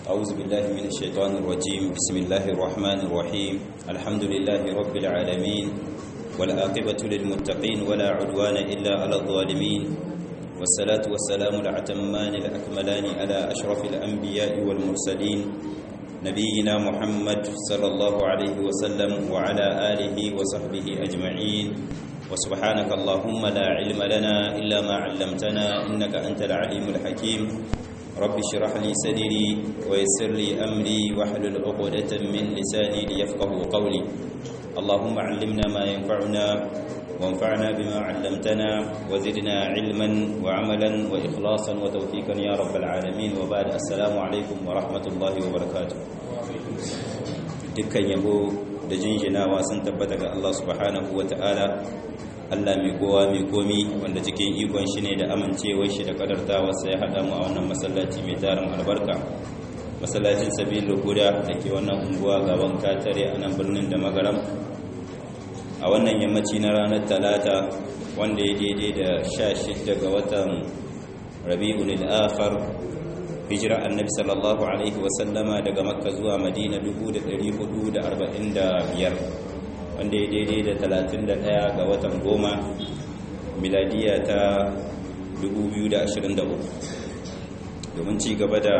أعوذ بالله من الشيطان الرجيم بسم الله الرحمن الرحيم الحمد لله رب العالمين والآقبة للمتقين ولا عدوان إلا على الظالمين والصلاة والسلام الأتمان الأكملان على أشرف الأنبياء والمرسلين نبينا محمد صلى الله عليه وسلم وعلى آله وصحبه أجمعين وسبحانك اللهم لا علم لنا إلا ما علمتنا إنك أنت العليم الحكيم رب اشرح لي صدري ويسر لي أمري واحلل عقدة من لساني ليفقه قولي اللهم علمنا ما ينفعنا وانفعنا بما علمتنا وزدنا علما وعملا وإخلاصا وتوفيقا يا رب العالمين وبعد السلام عليكم ورحمة الله وبركاته dukkan yabo da jinjinawa sun tabbata ga Allah subhanahu wa ta'ala Allah mai kowa mai komi wanda cikin ikon shi ne da amincewar shi da kadartawa sai ya haɗa mu a wannan masallaci mai tarin albarka masallacin sabil huda da ke wannan unguwa gaban katare a nan birnin da magaram a wannan yammaci na ranar talata wanda ya daidai da sha shidda ga watan rabi'un al-akhar hijira annabi sallallahu alaihi wasallama daga makka zuwa madina 1445 wanda ya daidai da 31 ga watan goma miladiya ta 2023 domin ci gaba da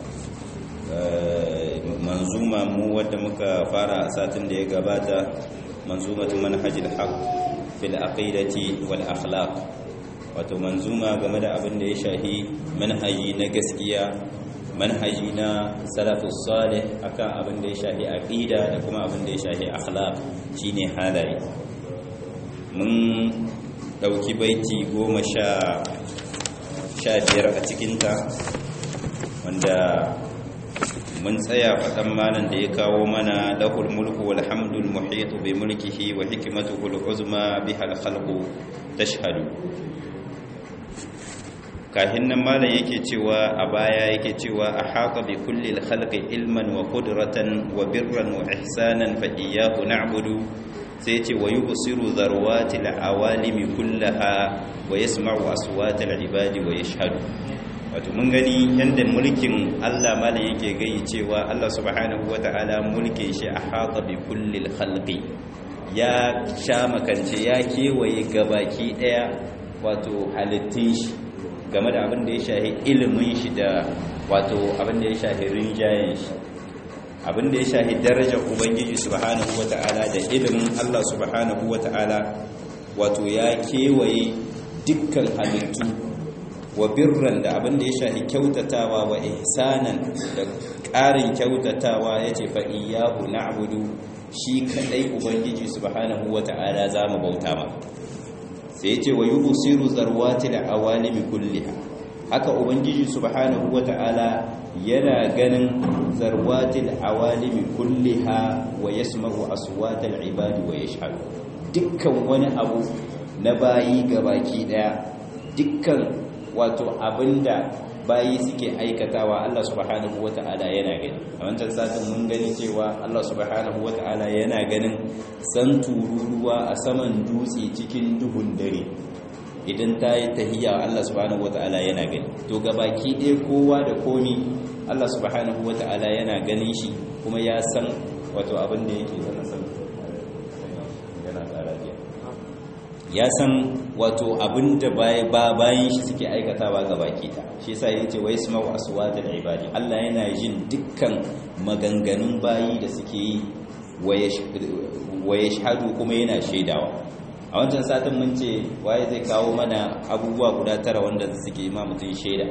manzuma mu wadda muka fara a satin da ya gabata manzumatu manhajil haq fil aqidati wal akhlaq wato manzuma game da abin da ya shahi manhaji na gaskiya manhaji na salafus salih akan abin da ya shahi aqida da kuma abin da ya shahi akhlaq shine halaye mun dauki baiti goma sha sha biyar a cikinta wanda mun tsaya faɗan malan da ya kawo mana lahul mulku wal hamdul muhitu bi mulkihi wa hikmatuhu al uzma biha al khalqu tashhadu kahin nan malam yake cewa a baya yake cewa a haƙa bi kulli khalqi ilman wa qudratan wa birran wa ihsanan fa iyyahu na'budu sai ce wa yubsiru zarwati al-awalimi kullaha wa yasma'u aswata al-ibadi wa yashhadu wato mun gani yanda mulkin Allah malam yake gayi cewa Allah subhanahu wata'ala mulkin shi a haƙa bi kulli khalqi ya sha makance ya kewaye gabaki daya wato halittun shi game da abin da ya shahi ilimin shi da wato abin da ya shahi rinjayen shi abin da ya shahi darajar ubangiji subhanahu wata'ala da ilimin Allah subhanahu wata'ala wato ya kewaye dukkan halittu wa birran da abin da ya shahi kyautatawa wa ihsanan da ƙarin kyautatawa yace fa iyyahu na'budu shi kadai ubangiji subhanahu wata'ala zamu bauta ma sai ya ce wa yi busiru zarwati da awalimi kulliha haka ubangiji subhanahu wata'ala yana ganin zarwati da awalimi kulliha wa yasma'u aswatal ibadi wa yashhadu dukkan wani abu na bayi gabaki daya dukkan wato abinda bayi suke aikatawa Allah subhanahu wata'ala yana gani a wancan satin mun gani cewa Allah subhanahu wata'ala yana ganin san tururuwa a saman dutse cikin duhun dare idan ta yi tahiyya Allah subhanahu wata'ala yana gani to gabaki ɗaya kowa da komi Allah subhanahu wata'ala yana ganin shi kuma ya san wato abin da yake zama san yana tsara ya san wato abin da bayan shi suke aikatawa ga baki ta shi yasa yace wa yasma'u aswatal ibadi Allah yana jin dukkan maganganun bayi da suke yi wa yashhadu kuma yana shaidawa a wancan satin mun ce waye zai kawo mana abubuwa guda tara wanda suke ma mutun shaida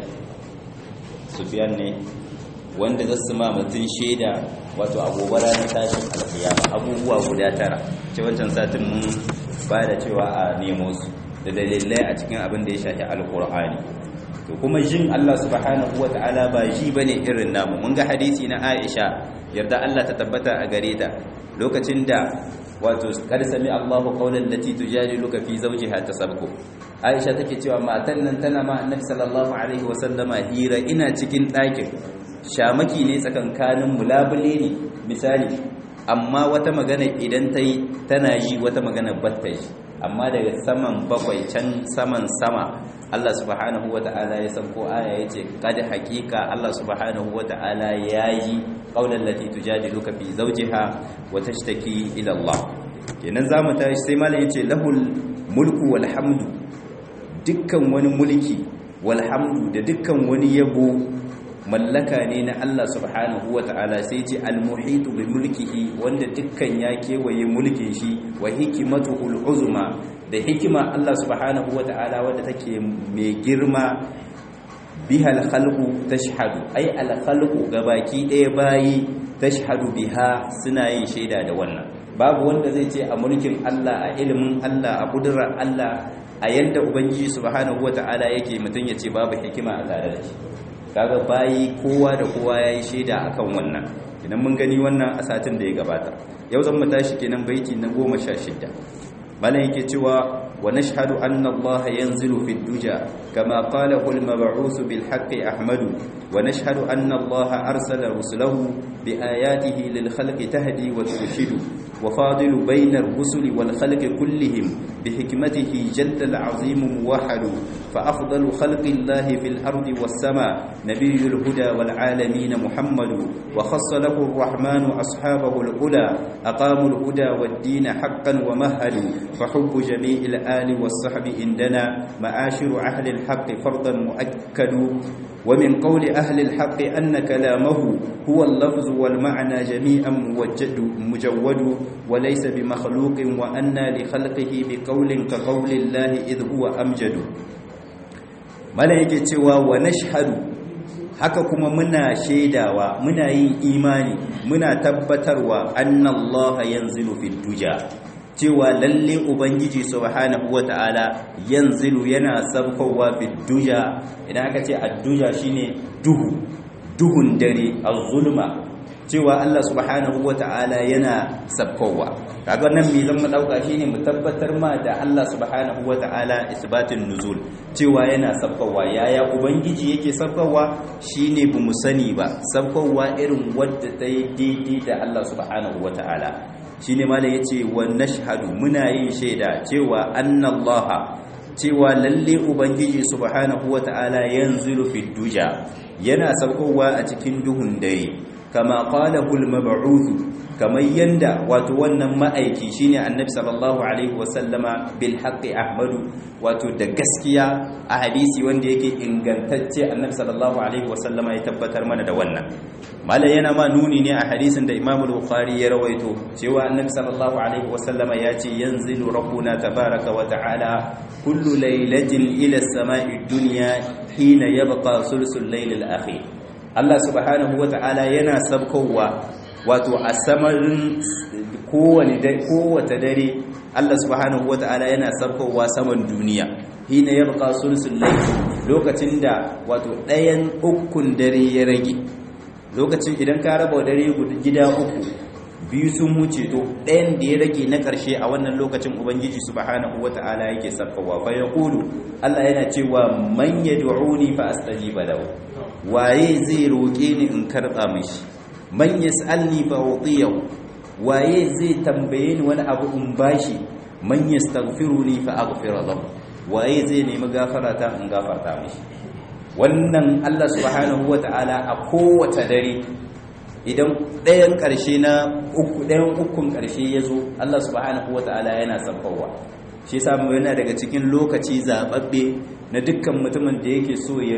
Sufyan ne wanda zasu ma mutun shaida wato agobara na tashin alkiyama abubuwa guda tara ce wancan satin mun ba da cewa a nemo su da dalilai a cikin abin da ya shafi alkur'ani to kuma jin Allah subhanahu wata'ala ba ji bane irin namu mun ga hadisi na Aisha yarda Allah ta tabbata a gare ta lokacin da wato kad sami Allahu qawlan lati tujadiluka fi zawjiha tasabbu Aisha take cewa matan nan tana ma Annabi sallallahu alaihi wasallama hira ina cikin ɗakin shamaki ne tsakankanin mulabule ne misali amma wata magana idan ta yi tana yi wata magana batta yi amma daga saman bakwai can saman sama Allah subhanahu wata'ala ya sauko aya yace kad haqiqa Allah subhanahu wata'ala yayi qaulan lati tujadiluka fi zawjiha wa tashtaki ila Allah kenan zamu tashi sai malam yace lahul mulku wal hamdu dukkan wani mulki wal hamdu da dukkan wani yabo mallaka ne na Allah subhanahu wata'ala sai ce al-muhitu bi mulkihi wanda dukkan ya kewaye mulkin shi wa hikmatuhul uzma da hikima Allah subhanahu wata'ala wadda take mai girma biha al-khalqu tashhadu ai al-khalqu gabaki ɗaya bayi tashhadu biha suna yin shaida da wannan babu wanda zai ce a mulkin Allah a ilimin Allah a kudurar Allah a yanda ubangiji subhanahu wata'ala yake mutun ya ce babu hikima a tare da shi kaga bayi kowa da kowa yayi shaida akan wannan idan mun gani wannan a satin da ya gabata yau zan mu tashi kenan baiti na 16 malan yake cewa wa nashhadu anna allaha yanzilu fid duja kama qala al mab'us bil haqqi ahmadu wa nashhadu anna allaha arsala rusulahu bi ayatihi lil khalqi tahdi wa turshidu wa fadilu bayna ar-rusuli wal khalqi kullihim bi hikmatihi jalla al-azim muwahhadu فأفضل خلق الله في الأرض والسماء نبي الهدى والعالمين محمد وخص له الرحمن أصحابه الأولى أقاموا الهدى والدين حقا ومهدوا فحب جميع الآل والصحب عندنا معاشر أهل الحق فرضا مؤكد ومن قول أهل الحق أن كلامه هو اللفظ والمعنى جميعا موجد مجود وليس بمخلوق وأن لخلقه بقول كقول الله إذ هو أمجد mala yake cewa wa nashhadu haka kuma muna shaidawa muna yin imani muna tabbatarwa annallaha yanzilu fid duja cewa lalle ubangiji subhanahu wataala yanzilu yana sabkowa fid duja idan aka ce ad-duja shine duhu duhun dare az-zulma cewa Allah subhanahu wata'ala yana sabkowa kaga nan me zan mu dauka shine mu tabbatar ma da Allah subhanahu wata'ala isbatin nuzul cewa yana sabkowa yaya ubangiji yake sabkowa shine bamu sani ba sabkowa irin wadda ta yi daidai da Allah subhanahu wata'ala shine mala yace wa nashhadu muna yin shaida cewa annallaha cewa lalle ubangiji subhanahu wata'ala yanzilu fid duja yana sabkowa a cikin duhun dare kama qalahu al-mab'uth kamar yanda wato wannan ma'aiki shine annabi sallallahu alaihi wasallama bil haqqi ahmadu wato da gaskiya a hadisi wanda yake ingantacce annabi sallallahu alaihi wasallama ya tabbatar mana da wannan malai yana ma nuni ne a hadisin da Imam Bukhari ya rawaito cewa annabi sallallahu alaihi wasallama ya ce yanzilu rabbuna tabaraka wa ta'ala kullu laylatin ila as-sama'i dunya hina yabqa sulsul layl al-akhir Allah subhanahu wa ta'ala yana sabkowa wato a samarin kowane kowace dare Allah subhanahu wa ta'ala yana sabkowa saman duniya hina yabqa sulsul layl lokacin da wato ɗayan ukun dare ya rage lokacin idan ka raba dare gida uku biyu sun wuce to ɗayan da ya rage na ƙarshe a wannan lokacin ubangiji subhanahu wata'ala yake sabkowa fa yaqulu Allah yana cewa man yad'uni fa astajiba lahu waye zai roƙe ni in karɓa mishi man yas'alni fa utiyahu waye zai tambaye ni wani abu in bashi man yastaghfiruni fa aghfir lahu waye zai nemi gafara ta in gafarta mishi wannan Allah subhanahu wata'ala a kowace dare idan ɗayan ƙarshe na uku ɗayan ukun ƙarshe ya zo Allah subhanahu wata'ala yana sabbawa shi yasa mu yana daga cikin lokaci zababbe na dukkan mutumin da yake so ya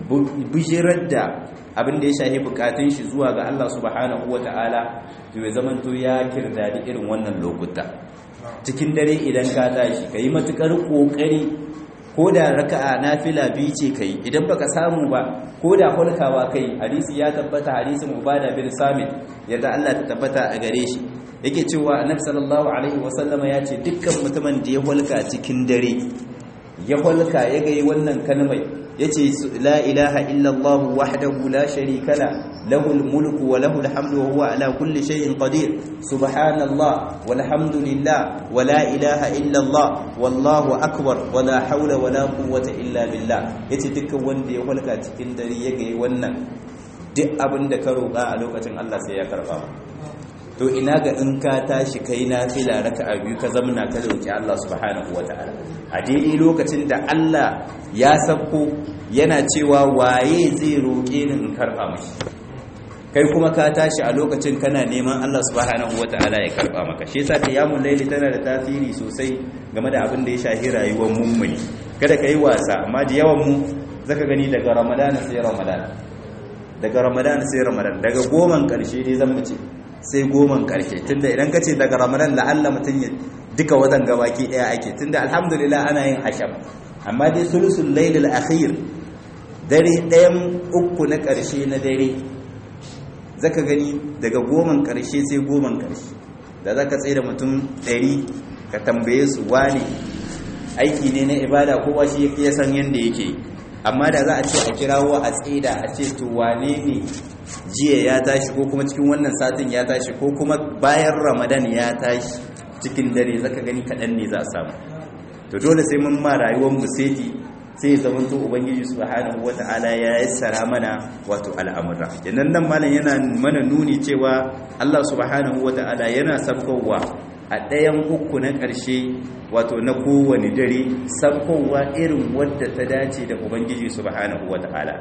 bishirar da abin da ya shafi bukatun shi zuwa ga Allah subhanahu wata'ala to ya zamanto ya kirdadi irin wannan lokuta cikin dare idan ka tashi kai matukar kokari ko da raka'a nafila biyu ce kai idan baka samu ba ko da hulkawa kai hadisi ya tabbata hadisin ubada bin samit yadda Allah ta tabbata a gare shi yake cewa annabi sallallahu alaihi wasallama ya ce dukkan mutumin da ya hulka cikin dare ya hulka ya ga wannan kalmai yace la ilaha illa Allah wahdahu la sharika la lahul mulku wa lahul hamdu wa huwa ala kulli shay'in qadir subhanallah walhamdulillah wa la ilaha illa Allah wallahu akbar wa la hawla wa la quwwata illa billah yace dukkan wanda ya hulka cikin dare ya ga wannan duk abin da ka roƙa a lokacin Allah sai ya karba to ina ga in ka tashi kai nafila raka'a biyu ka zamna ka roki Allah subhanahu wataala a daidai lokacin da Allah ya sabko yana cewa waye zai roke ni in karba mashi kai kuma ka tashi a lokacin kana neman Allah subhanahu wataala ya karba maka shi yasa qiyamul layli tana da tasiri sosai game da abin da ya shafi rayuwar mummuni kada kai wasa amma da yawan mu zaka gani daga Ramadan sai Ramadan daga Ramadan sai Ramadan daga goman karshe dai zan mace sai goman karshe tunda idan kace daga Ramadan la'alla mutun ya duka watan gabaki daya ake tunda alhamdulillah ana yin asham amma dai sulusul laylil akhir dare ɗayan uku na ƙarshe na dare zaka gani daga goman karshe sai goman karshe da zaka tsaye da mutum ɗari ka tambaye su wane aiki ne na ibada ko ba shi ya san yadda yake amma da za a ce a kirawo a tsida a ce to wane ne jiya ya tashi ko kuma cikin wannan satin ya tashi ko kuma bayan ramadan ya tashi cikin dare zaka gani kaɗan ne za a samu to dole sai mun ma rayuwar mu seti sai zaman to ubangiji subhanahu wata'ala ya yassara mana wato al'amura kenan nan malam yana mana nuni cewa Allah subhanahu wata'ala yana sabkowa a ɗayan uku na ƙarshe wato na kowane dare sabkowa irin wadda ta dace da ubangiji subhanahu wata'ala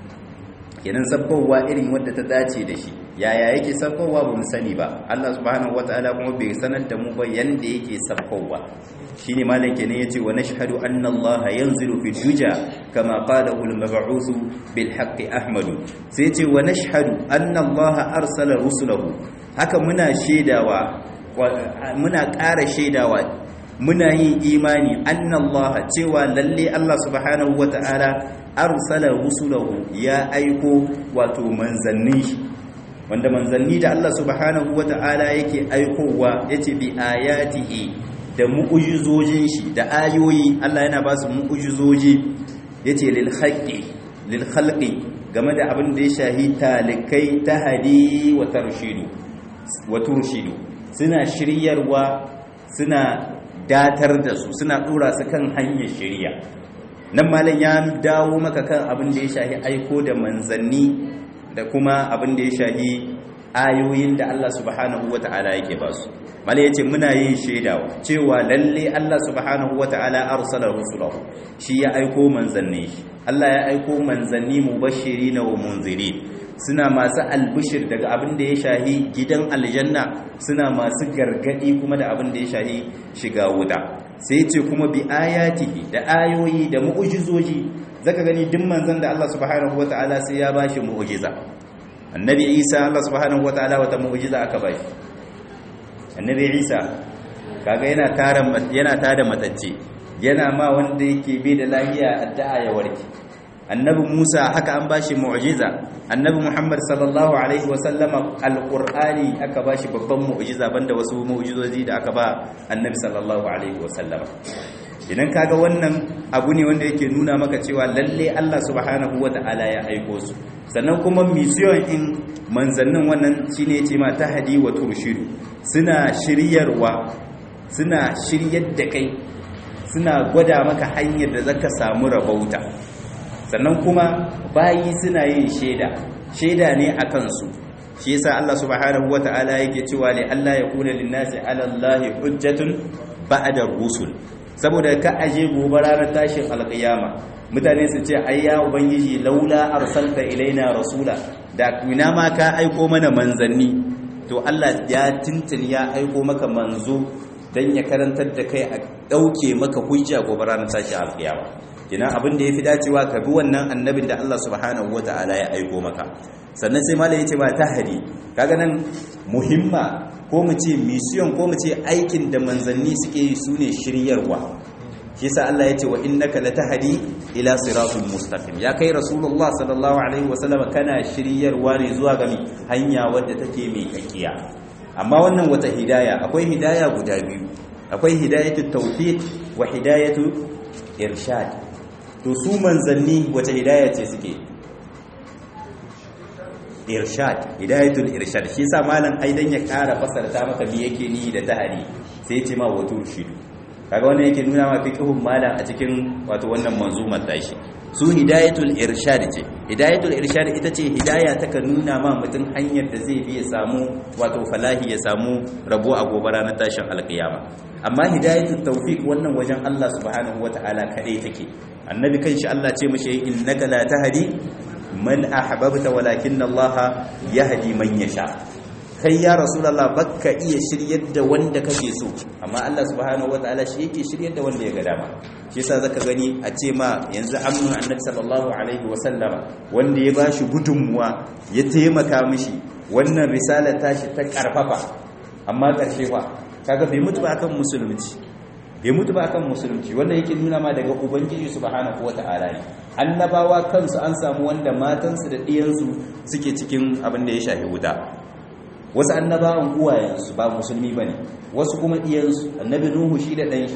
kenan sabkowa irin wadda ta dace da shi yaya yake sabkowa ba mu sani ba Allah subhanahu wata'ala kuma bai sanar da mu ba yanda yake sabkowa shine malam kenan yace wa nashhadu anna Allah yanzilu fi duja kama qalahu al-mab'uth bil haqq Ahmad sai yace wa nashhadu anna Allah arsala rusulahu haka muna shedawa muna ƙara shedawa muna yin imani anna Allah cewa lalle Allah subhanahu wata'ala arsala rusulahu ya aiko wato manzanni wanda manzanni da Allah subhanahu wata'ala yake aikowa yace bi ayatihi da mu'ujizojin shi da ayoyi Allah yana ba su mu'ujizoji yace lil haqqi lil khalqi game da abin da ya shahi talikai tahadi wa tarshidu wa turshidu suna shiryarwa suna datar da su suna dora su kan hanyar shiriya nan malam ya dawo maka kan abin da ya shahi aiko da manzanni da kuma abin da ya shahi ayoyin da Allah subhanahu wata'ala yake ba su mala yace muna yin shaidawa cewa lalle Allah subhanahu wata'ala arsala rusulahu shi ya aiko manzanni Allah ya aiko manzanni mubashirin wa munzirin suna masu albishir daga abin da ya shahi gidan aljanna suna masu gargadi kuma da abin da ya shahi shiga wuta sai ce kuma bi ayatihi da ayoyi da mu'ujizoji zaka gani duk manzon da Allah subhanahu wata'ala sai ya bashi mu'ujiza annabi Isa Allah subhanahu wata'ala wata mu'ujiza aka bashi annabi Isa kaga yana tara yana tada matacce yana ma wanda yake bai da lafiya addu'a ya warke annabi Musa haka an bashi mu'jiza annabi Muhammad sallallahu alaihi wasallama alqur'ani aka bashi babban mu'jiza banda wasu mu'jizozi da aka ba annabi sallallahu alaihi wasallama idan kaga wannan abu ne wanda yake nuna maka cewa lalle Allah subhanahu wata'ala ya aiko su sannan kuma mission in manzannin wannan shine yace ma tahdi wa turshidu suna shiryarwa suna shiryar da kai suna gwada maka hanyar da zaka samu rabauta sannan kuma bayi suna yin shaida shaida ne a kansu shi yasa Allah subhanahu wata'ala yake cewa li Allah ya kuna linnasi ala Allah hujjatun ba'da rusul saboda ka aje gobe ranar tashin alƙiyama mutane su ce ai ya ubangiji laula arsalta ilaina rasula da kuna ma ka aiko mana manzanni to Allah ya tintin ya aiko maka manzo dan ya karantar da kai a dauke maka hujja gobe ranar tashin alƙiyama kina abin da yafi dacewa ka bi wannan annabin da Allah subhanahu wataala ya aiko maka sannan sai malai yace ba tahdi kaga nan muhimma ko mu ce mission ko mu ce aikin da manzanni suke yi sune shiryarwa shi yasa Allah yace wa innaka latahdi ila siratul mustaqim ya kai rasulullah sallallahu alaihi wasallam kana shiryarwa ne zuwa ga hanya wadda take mai kakkiya amma wannan wata hidaya akwai hidaya guda biyu akwai hidayatu tawfiq wa hidayatu irshad to su manzanni wata hidaya ce suke irshad hidayatul irshad shi yasa malam aidan ya kara fasarta maka me yake ni da tahari sai ya ce ma wato shidu kaga wannan yake nuna ma fiqhun malam a cikin wato wannan manzumar tashi su hidayatul irshad ce hidayatul irshad ita ce hidaya ta ka nuna ma mutum hanyar da zai bi ya samu wato falahi ya samu rabo a gobe ranar tashin alkiyama amma hidayatul tawfiq wannan wajen Allah subhanahu wataala kadai take annabi kanshi Allah ce mishi innaka la tahdi man ahbabta walakin Allah yahdi man yasha kai ya rasulullah bakka iya shiryar da wanda kake so amma Allah subhanahu wataala shi yake shiryar da wanda ya ga dama shi yasa zaka gani a ce ma yanzu amman annabi sallallahu alaihi wasallama wanda ya bashi gudunmuwa ya taimaka mishi wannan risalar tashi ta karfafa amma karshe fa kaga bai mutu ba akan musulunci bai mutu ba akan musulunci wanda yake nuna ma daga ubangiji subhanahu wataala ne annabawa kansu an samu wanda matansu da ɗiyansu suke cikin abin da ya shafi wuta wasu annabawan uwayensu ba musulmi bane wasu kuma ɗiyansu annabi nuhu shi da ɗan shi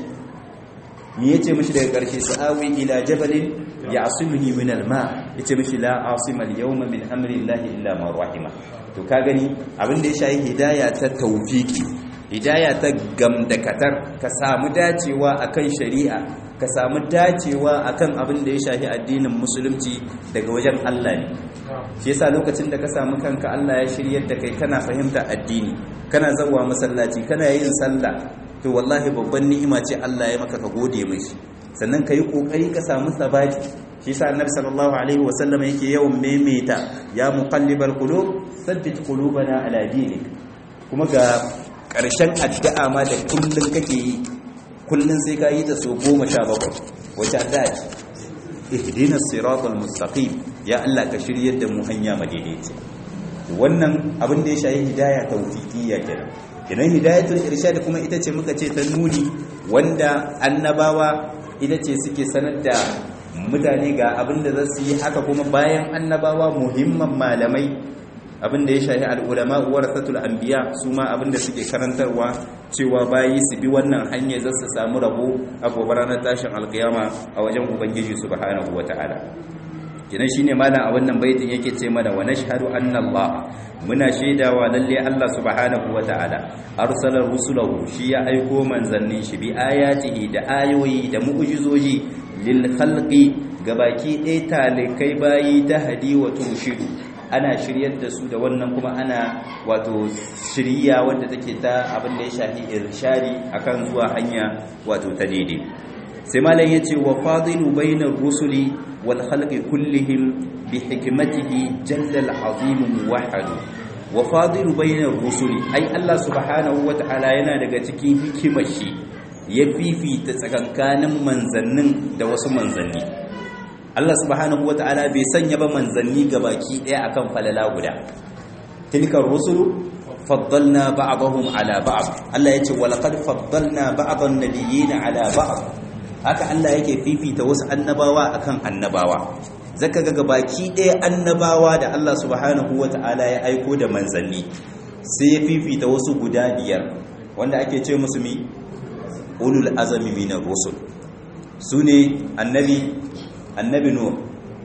ni yace mishi daga ƙarshe sa'awi ila jabalin ya'simuni min al-ma yace mishi la asima al-yawma min amri llahi illa ma rahima to ka gani abin da ya shafi hidaya ta tawfiki hidaya ta gamdakatar ka samu dacewa akan shari'a ka samu dacewa akan abin da ya shafi addinin musulunci daga wajen Allah ne shi yasa lokacin da ka samu kanka Allah ya shiryar da kai kana fahimta addini kana zawa masallaci kana yin sallah to wallahi babban ni'ima ce Allah ya maka ka gode mishi sannan ka yi kokari ka samu sabati shi yasa annabi sallallahu alaihi wasallam yake yawan maimaita ya muqallibal qulub thabbit qulubana ala dinik kuma ga ƙarshen addu'a ma da kullun kake yi kullun sai ka yi ta so goma sha bakwai wace addu'a ce ihdina siratal mustaqim ya Allah ka shiryar da mu hanya madaidaici wannan abin da ya shayi hidaya tawfiqiyya kenan kenan hidayatul irshad kuma ita ce muka ce ta nuni wanda annabawa ita ce suke sanar da mutane ga abin da za su yi haka kuma bayan annabawa muhimman malamai abin da ya shahi al'ulama warasatul anbiya su ma abin da suke karantarwa cewa bayi su bi wannan hanyar za su samu rabo a gobe ranar tashin alkiyama a wajen ubangiji subhanahu wata'ala kenan shine malam a wannan baitin yake ce mana wa nashhadu anna Allah muna shaidawa lalle Allah subhanahu wata'ala arsala rusulahu shi ya aiko manzannin shi bi ayatihi da ayoyi da mu'jizoji lil khalqi gabaki ɗaya talikai bayi ta hadi wa tushidu ana shiryar da su da wannan kuma ana wato shirya wadda take ta abin da ya shafi irshadi akan zuwa hanya wato ta daidai sai malam yace wa fadilu bainar rusuli wal khalqi kullihim bi hikmatihi jalla al azim muwahhad wa fadilu bainar rusuli ai Allah subhanahu wataala yana daga cikin hikimar shi ya fifita tsakankanin manzannin da wasu manzanni Allah subhanahu wata'ala bai sanya ba manzanni baki ɗaya akan falala guda tilkar rusulu faddalna ba'dahum ala ba'd Allah yace wa laqad faddalna ba'dhan nabiyyin ala ba'd haka Allah yake fifita wasu annabawa akan annabawa zaka ga baki ɗaya annabawa da Allah subhanahu wata'ala ya aiko da manzanni sai ya fifita wasu guda biyar wanda ake ce musu mi ulul azami minar rusul sune annabi annabi nuh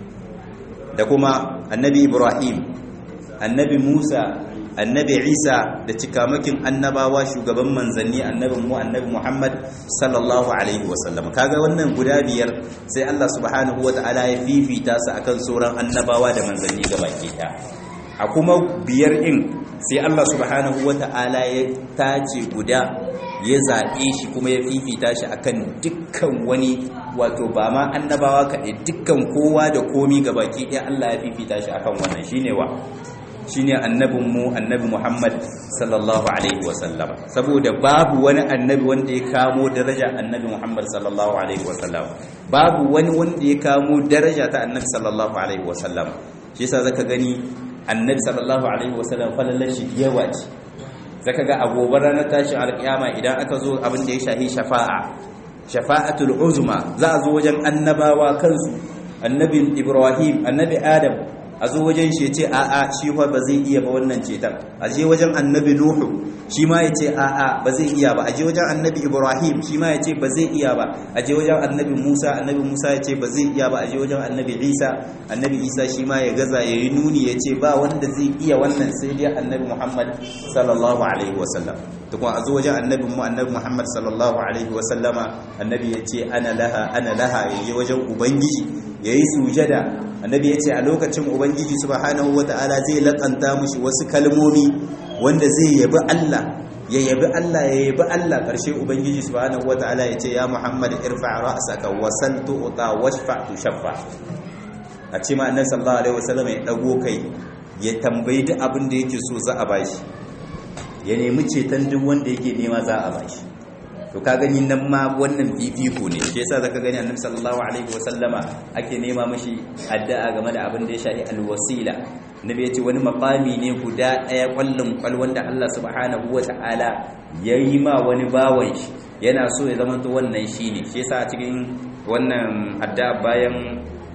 da kuma annabi ibrahim annabi musa annabi isa da cikamakin annabawa shugaban manzanni annabin mu annabi muhammad sallallahu alaihi wasallam kaga wannan guda biyar sai allah subhanahu wata'ala ya fifita su akan sauran annabawa da manzanni gabaki ɗaya a kuma biyar in sai allah subhanahu wata'ala ya tace guda ya zaɓe shi kuma ya fifita shi akan dukkan wani wato ba ma annabawa kaɗai dukkan kowa da komi ga baki ɗaya Allah ya fifita shi akan wannan shine wa shine annabinmu annabi Muhammad sallallahu alaihi wasallam saboda babu wani annabi wanda ya kamo daraja annabi Muhammad sallallahu alaihi wasallam babu wani wanda ya kamo daraja ta annabi sallallahu alaihi wasallam shi yasa zaka gani annabi sallallahu alaihi wasallam falalar shi yawa ce zaka ga agobar ranar tashin alkiyama idan aka zo abin da ya shahi shafa'a shafa'atul uzma za a zo wajen annabawa kansu annabi ibrahim annabi adam a zo wajen shi ce a'a shi fa ba zai iya ba wannan cetan a je wajen annabi nuhu shi ma ya ce a'a ba zai iya ba a je wajen annabi ibrahim shi ma ya ce ba zai iya ba a je wajen annabi musa annabi musa ya ce ba zai iya ba a je wajen annabi isa annabi isa shi ma ya gaza ya yi nuni ya ce ba wanda zai iya wannan sai dai annabi muhammad sallallahu alaihi wasallam to kuma a zo wajen annabi mu annabi muhammad sallallahu alaihi wasallama annabi ya ce ana laha ana laha ya je wajen ubangiji yayi sujada annabi yace a lokacin ubangiji subhanahu wataala zai lakanta mushi wasu kalmomi wanda zai yabi Allah ya yabi Allah ya yabi Allah karshe ubangiji subhanahu wataala yace ya Muhammad irfa ra'saka wa sal tu'ta washfa tushaffa a ce ma annabi sallallahu alaihi wasallam ya dago kai ya tambayi duk abin da yake so za a bashi ya nemi ceton duk wanda yake nema za a bashi to ka gani nan ma wannan fifiko ne shi yasa zaka gani annabi sallallahu alaihi wasallama ake nema mashi addu'a game da abin da ya shafi alwasila nabi ya ce wani maqami ne guda daya kwallon kwal wanda Allah subhanahu wataala yayi ma wani bawan shi yana so ya zama to wannan shine shi yasa a cikin wannan addu'a bayan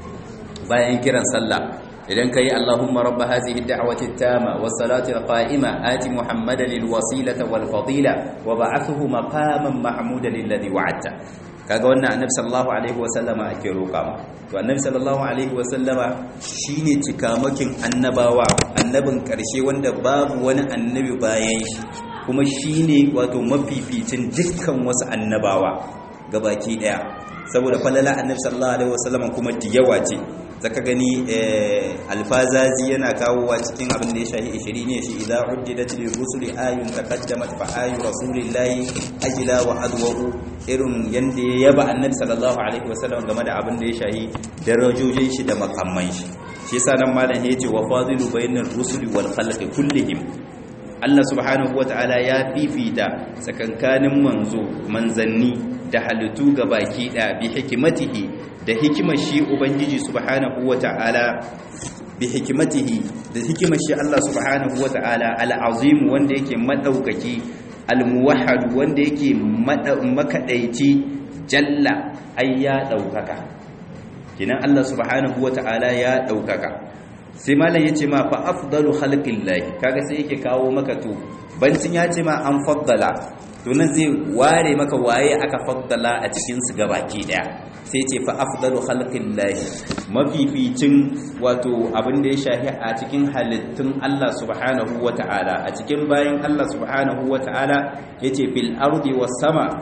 bayan kiran sallah idan kai Allahumma rabb hadhihi ad-da'wati at-tama was-salati al-qa'ima ati Muhammadan lil-wasilata wal-fadila wa ba'athuhu maqaman mahmudan alladhi wa'adta kaga wannan annabi sallallahu alaihi wa sallama ake roƙa ma to annabi sallallahu alaihi wa sallama shine cikamakin annabawa annabin karshe wanda babu wani annabi bayan shi kuma shine wato mafificin dukkan wasu annabawa gabaki daya saboda falala annabi sallallahu alaihi wa sallama kuma diyawa ce zaka gani alfazazi yana kawowa cikin abin da ya shahi 20 ne shi idza uddidat lil rusuli ayun taqaddamat fa ayu rasulillahi ajla wa adwa irin yanda ya yaba annabi sallallahu alaihi wasallam game da abin da ya shahi darajojin shi da makamman shi shi yasa nan malam ya ce wa fadilu bainar rusuli wal khalqi kullihim Allah subhanahu wata'ala ya fifita tsakankanin manzo manzanni da halittu ga baki da bi hikimatihi da hikimar shi ubangiji subhanahu wata'ala bi hikimatihi da hikimar shi Allah subhanahu wata'ala al'azim wanda yake madaukaki al-muwahhad wanda yake makadaici jalla ay ya daukaka kinan Allah subhanahu wata'ala ya daukaka sai malam yace ma fa afdalu khalqillahi kaga sai yake kawo maka to bancin ya ce ma an faddala to nan zai ware maka waye aka faddala a cikin su gabaki daya sai ce fa afdalu khalqillahi mafificin wato abin da ya shahi a cikin halittun Allah subhanahu wata'ala a cikin bayan Allah subhanahu wata'ala yace fil ardi was sama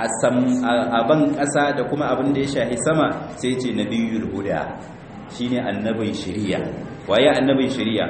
a ban ƙasa da kuma abin da ya shahi sama sai ce nabiyul huda shine annabin shari'a waye annabin shari'a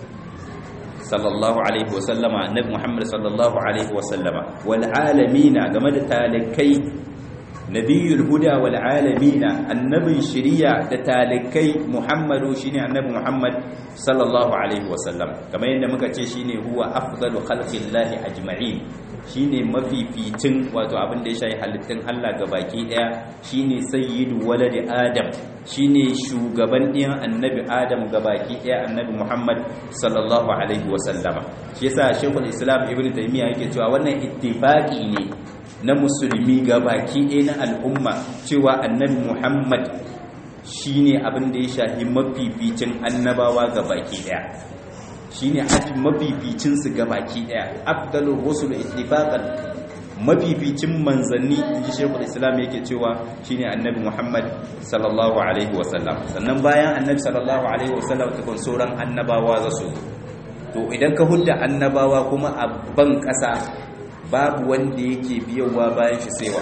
sallallahu alaihi wa sallama annabi muhammad sallallahu alaihi wa sallama wal alamina game da talikai nabiyul huda wal alamina annabin shari'a da talikai muhammadu shine annabi muhammad sallallahu alaihi wa sallam kamar yadda muka ce shine huwa afdalu khalqillahi ajma'in shine mafificin wato abin da ya shayi halittun Allah ga baki daya shine sayyidu waladi adam shine shugaban ɗiyan annabi adam ga baki daya annabi Muhammad sallallahu alaihi wasallama shi yasa Sheikhul Islam Ibn Taymiyyah yake cewa wannan ittifaqi ne na musulmi ga baki daya na al'umma cewa annabi Muhammad shine abin da ya shahi mafificin annabawa ga baki daya shine mafificin su gabaki daya afdalur rusul ittifaqan mafificin manzanni inji shekul islam yake cewa shine annabi muhammad sallallahu alaihi wasallam sannan bayan annabi sallallahu alaihi wasallam tukun sauran annabawa za su to idan ka hudda annabawa kuma a ban kasa babu wanda yake biyowa bayan shi sewa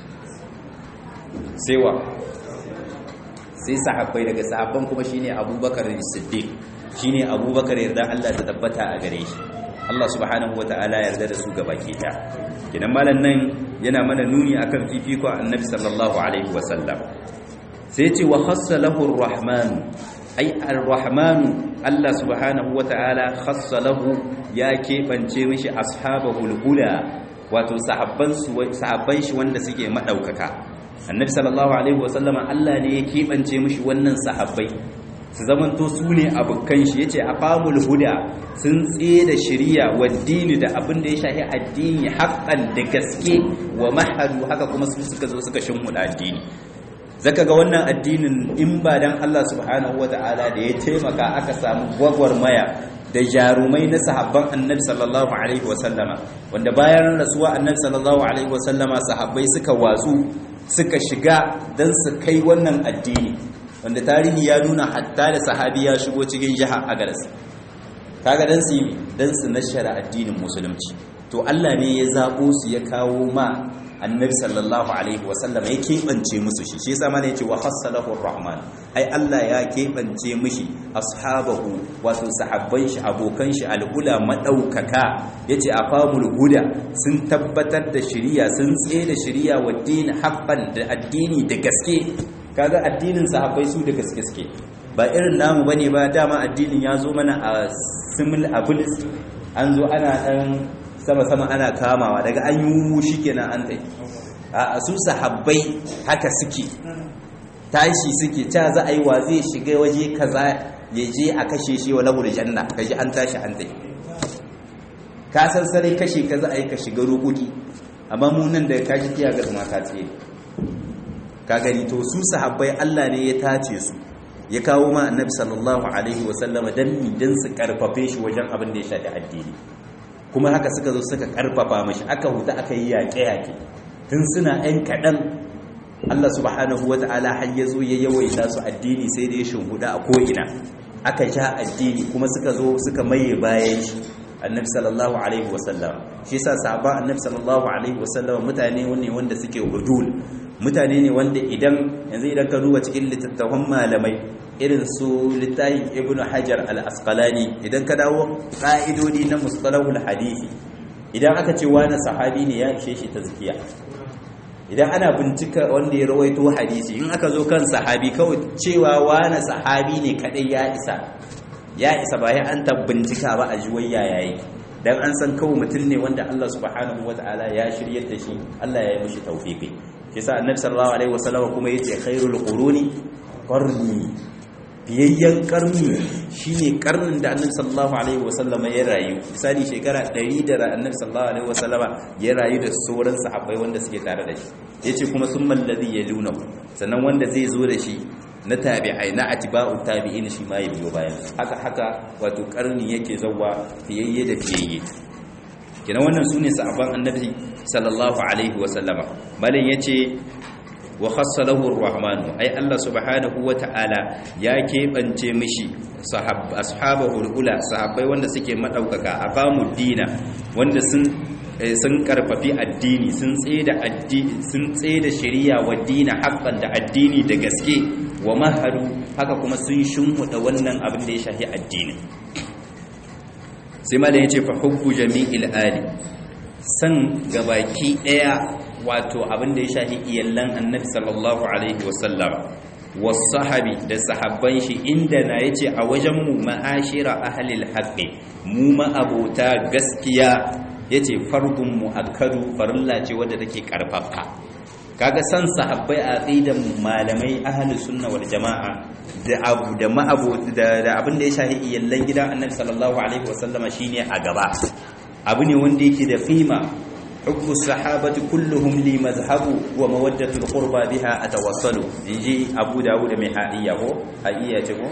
sewa sai sahabbai daga sahabban kuma shine abubakar siddiq shine abubakar yarda Allah ta tabbata a gare shi Allah subhanahu wataala yarda da su gabaki ɗaya kinan malan nan yana mana nuni akan fifiko annabi sallallahu alaihi wasallam sai ce wa khassa lahu arrahman ai arrahman Allah subhanahu wataala khassa lahu ya keɓance mishi ashabahul ula wato sahabban su sahabban shi wanda suke madaukaka annabi sallallahu alaihi wasallama Allah ne ya keɓance mishi wannan sahabbai su zamanto su ne abokan shi yace aqamul huda sun tsaye da shari'a wa dini da abin da ya shafi addini haqqan da gaske wa mahadu haka kuma su suka zo suka shimmuda addini zaka ga wannan addinin in ba dan Allah subhanahu wataala da ya taimaka aka samu gwagwarmaya da jarumai na sahabban annabi sallallahu alaihi wasallama wanda bayan rasuwa annabi sallallahu alaihi wasallama sahabbai suka watsu suka shiga dan su kai wannan addini wanda tarihi ya nuna hatta da sahabi ya shigo cikin jiha agaras kaga dan su yi dan su nashara addinin musulunci to Allah ne ya zabo su ya kawo ma annabi sallallahu alaihi wasallam ya keɓance musu shi shi yasa mana yace wa khassalahu rahman ai Allah ya keɓance mishi ashabahu wato sahabban shi abokan shi al'ula madaukaka yace afamul huda sun tabbatar da shari'a sun tsaye da shari'a wa din haqqan da addini da gaske kaga addinin sahabbai su da gaske suke ba irin namu bane ba dama addinin ya zo mana a simil abulis an zo ana dan sama-sama ana kamawa daga an yi shi kenan an ɗai a su sahabbai haka suke tashi suke ta za a yi wa zai shiga waje kaza ya je a kashe shi wa labar janna kaji an tashi an ɗai ka san sarai kashe ka za a yi ka shiga rukuki amma mu nan da kashi tiya ga zama ta tsaye ka gani to su sahabbai Allah ne ya tace su ya kawo ma annabi sallallahu alaihi wasallama dan dan su karfafe shi wajen abin da ya shafi addini kuma haka suka zo suka karfafa mashi aka huta aka yi yaƙe-yaƙe tun suna 'yan kaɗan Allah subhanahu wa ta'ala har ya zo ya yawaita su addini sai da ya shimhuda a ko'ina aka sha addini kuma suka zo suka maye bayan shi annabi sallallahu alaihi wasallam shi yasa sahabban annabi sallallahu alaihi wasallam mutane ne wanda suke udul mutane ne wanda idan yanzu idan ka duba cikin littattafan malamai irin su littafin ibn hajar al-asqalani idan ka dawo ƙa'idodi na mustalahul hadisi idan aka ce wani sahabi ne ya ishe shi tazkiya idan ana bincika wanda ya rawaito hadisi in aka zo kan sahabi kawai cewa wani sahabi ne kadai ya isa ya isa ba ya an bincika ba a juwayya yayi dan an san kawai mutum ne wanda Allah subhanahu wataala ya shiryar da shi Allah ya yi mishi tawfiqi yasa annabi sallallahu alaihi wasallam kuma yace khairul quruni qarni biyayyen karni shine karnin da annabi sallallahu alaihi wasallama ya rayu misali shekara 100 da annabi sallallahu alaihi wasallama ya rayu da sauran sahabbai wanda suke tare da shi yace kuma summal ladhi yaluna sannan wanda zai zo da shi na tabi'ai na atiba'u tabi'in shi ma ya biyo bayan haka haka wato karni yake zawwa fiyayye da fiyayye kina wannan sune sahabban annabi sallallahu alaihi wasallama malin yace wa khassalahu ar-rahman ay Allah subhanahu wa ta'ala ya keɓance mishi ashabahu ula sahabbai wanda suke madaukaka aqamu dina wanda sun sun karfafi addini sun tsaida addini sun tsaida shari'a wa dina haqqan da addini da gaske wa maharu haka kuma sun shimmuda wannan abin da ya shafi addini sai ma da yace fa hubbu jami'il ali san gabaki daya wato abin da ya shafi iyallan annabi sallallahu alaihi wasallam wasahabi da sahabban shi inda na yace a wajen mu ma'ashira ahlil haqqi mu ma'abota gaskiya yace fardun muakkadu farilla ce wadda take karfafa kaga san sahabbai a aqidan malamai ahlus sunna wal jamaa da abu da ma'abota da abin da ya shafi iyallan gidan annabi sallallahu alaihi wasallama shine a gaba abu ne wanda yake da qima حب الصحابة كلهم لي مذهب ومودة القربى بها أتوصل يجي أبو داود محائية هو حائية هو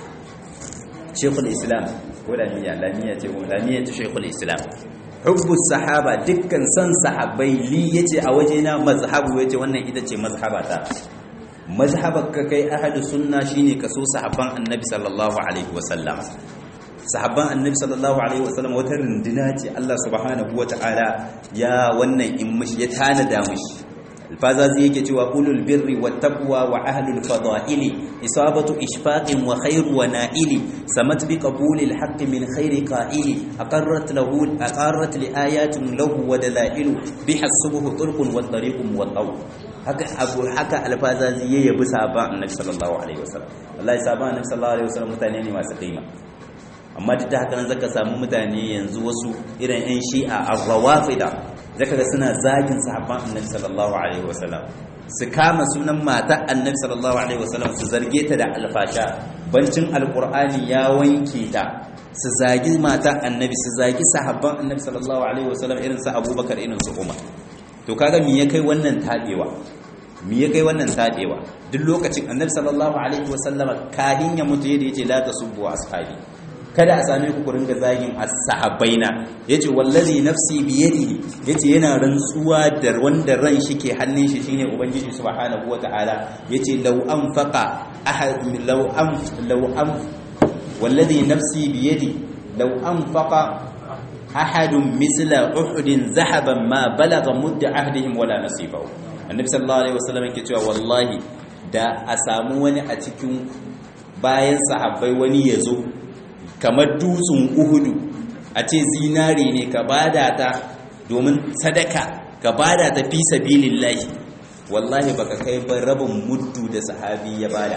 شيخ الإسلام ولا مية لا مية هو لا مية شيخ الإسلام حب الصحابة دكا سن صحابي لي يتي أوجينا مذهب يتي وانا إذا تي مذهبتا مذهبك كي أهل السنة شيني كسو صحابان النبي صلى الله عليه وسلم sahabban annabi sallallahu alaihi wasallam wata runduna ce Allah subhanahu wata'ala ya wannan in mishi ya tanada mishi alfazazi yake cewa ulul birri wat taqwa wa ahlul fada'ili isabatu ishfaqin wa khairu wa na'ili samat bi qabulil haqq min khairi qa'ili aqarrat lahu aqarrat li ayatin lahu wa dalailu biha subuhu turqun wa tariqun wa taw haka abu haka alfazazi ya yabi sahabban annabi sallallahu alaihi wasallam wallahi sahabban annabi sallallahu alaihi wasallam mutane ne masu kima amma duk da haka nan zaka samu mutane yanzu wasu irin yan shi'a ar-rawafida zaka ga suna zagin sahabban annabi sallallahu alaihi wasallam su kama sunan mata annabi sallallahu alaihi wasallam su zarge ta da alfasha bancin alqur'ani ya wanke ta su zagi mata annabi su zagi sahabban annabi sallallahu alaihi wasallam irin su abubakar irin su umar to kaga me ya kai wannan tabewa me ya kai wannan tabewa duk lokacin annabi sallallahu alaihi wasallam kahin ya mutu yadda yace la tasubbu ashabi kada a same ku kurin ga zagin as-sahabbaina yace wallazi nafsi bi yadihi yace yana rantsuwa da wanda ran shi ke hannun shi shine ubangiji subhanahu wataala yace law anfaqa ahad law am law am wallazi nafsi bi yadi law anfaqa ahadun misla uhudin zahaban ma balagha mudda ahdihim wala nasibahu annabi sallallahu alaihi wasallam yake cewa wallahi da a samu wani a cikin bayan sahabbai wani ya zo kamar dutsen uhudu a ce zinare ne ka bada ta domin sadaka ka bada ta fi sabilillahi wallahi baka kai ba rabin muddu da sahabi ya bada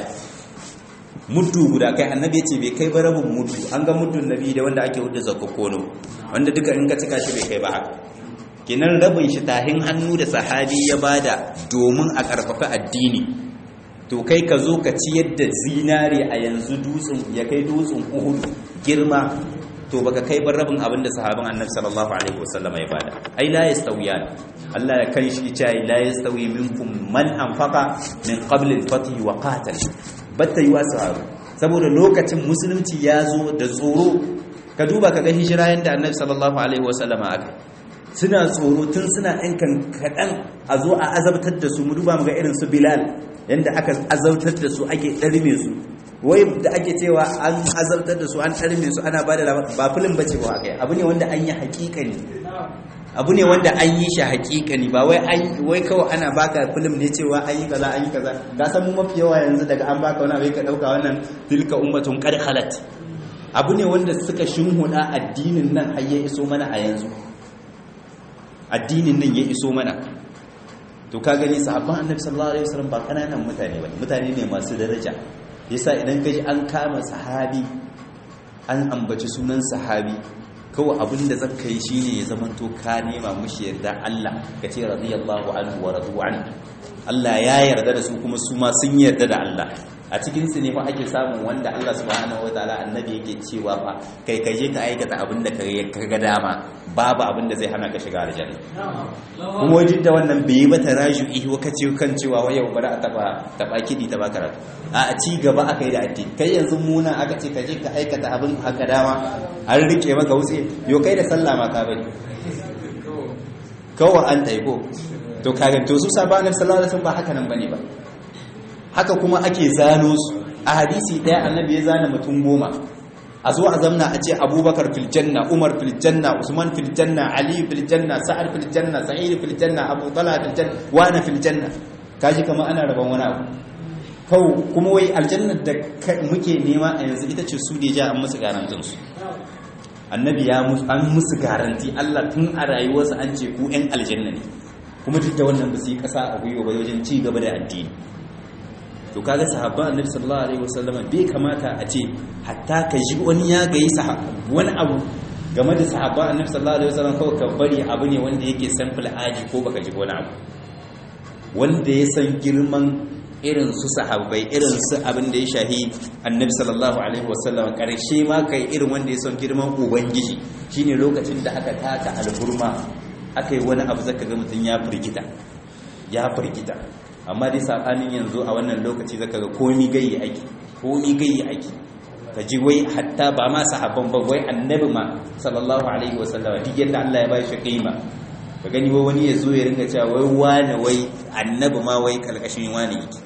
muddu guda kai annabi ce bai kai ba rabin muddu an ga muddun nabi da wanda ake hudu zakkokono wanda duka in ka cika shi bai kai ba haka kinan rabin shi tahin hannu da sahabi ya bada domin a karfafa addini to kai ka zo ka ci yadda zinare a yanzu dutsen ya kai dutsen uhud girma to baka kai bar rabin abin da sahabin annabi sallallahu alaihi wasallam ya bada ai la yastawiyan Allah ya kai shi ya la yastawi minkum man anfaqa min qabl al-fath wa qatal batta yi wasu saboda lokacin musulunci ya zo da tsoro ka duba ka ga hijira yanda annabi sallallahu alaihi wasallam aka suna tsoro tun suna ɗan kaɗan a zo a azabtar da su mu duba mu ga irin su bilal yanda aka azabtar da su ake ɗarme su wai da ake cewa an azabtar da su an ɗarme su ana ba da ba filin ba ce ba a kai abu ne wanda an yi haƙiƙani abu ne wanda an yi shi haƙiƙani ba wai an wai kawai ana baka film ne cewa an yi kaza an yi kaza ka san mu mafi yawa yanzu daga an baka wani abu ka ɗauka wannan tilka ummatun qad khalat abu ne wanda suka shinhuda addinin nan har ya iso mana a yanzu addinin nan ya iso mana to ka gani sahabban annabi sallallahu alaihi wasallam ba kananan mutane ba mutane ne masu daraja yasa idan kaji an kama sahabi an ambaci sunan sahabi kawai abin da zaka yi shine ya zama to ka nema mushi yarda Allah ka ce radiyallahu anhu wa radu an Allah ya yarda da su kuma su ma sun yarda da Allah a cikin su ne fa ake samun wanda Allah subhanahu wataala annabi yake cewa fa kai ka je ka aikata abin da ka ga dama babu abin da zai hana ka shiga aljanna kuma wajen da wannan bai yi ba taraju'i wa kace kan cewa wai yau bari a taba taba kidi ta ba karatu a ci gaba aka yi da addini kai yanzu muna aka ce ka je ka aikata abin haka dama an rike maka wuce yo kai da sallah ma ka bari kawai an taiko to kaga to su sabanin sallallahu alaihi wasallam ba haka nan bane ba haka kuma ake zano su a hadisi daya annabi ya zana mutum goma a zo a zamna a ce abubakar fil janna umar fil janna usman fil janna ali fil janna sa'ad fil janna sa'id fil janna abu talha fil janna wana fil janna kaji kamar ana rabon wani abu kawo kuma wai aljannar da muke nema a yanzu ita ce su da ja an musu garantin su annabi ya an musu garanti Allah tun a rayuwarsa an ce ku yan aljanna ne kuma duk da wannan ba su yi kasa a gwiwa ba wajen ci gaba da addini to kaga sahabban annabi sallallahu alaihi wasallam bai kamata a ce hatta ka ji wani ya gayi wani abu game da sahabban annabi sallallahu alaihi wasallam kawai ka bari abu ne wanda yake sample aji ko baka ji wani abu wanda ya san girman irin su sahabbai irin su abin da ya shahi annabi sallallahu alaihi wasallam karshe ma kai irin wanda ya san girman ubangiji shine lokacin da aka taka alhurma aka yi wani abu zaka ga mutum ya firgita ya firgita amma dai sabanin yanzu a wannan lokaci zaka ga komi gayi aiki komi gayi aiki ka ji wai hatta ba ma sahabban ba wai annabi ma sallallahu alaihi wasallam duk yadda Allah ya ba shi kima ka gani wai wani ya zo ya ringa cewa wai wane wai annabi ma wai kalkashin wani yake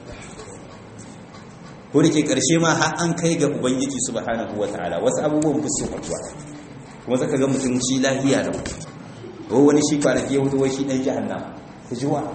ko da ke karshe ma har an kai ga ubangiji subhanahu wataala wasu abubuwan ba su kwatuwa kuma zaka ga mutum shi lahiya da wai wani shi kwanaki ya wuce wai shi dan jahannama ka ji wa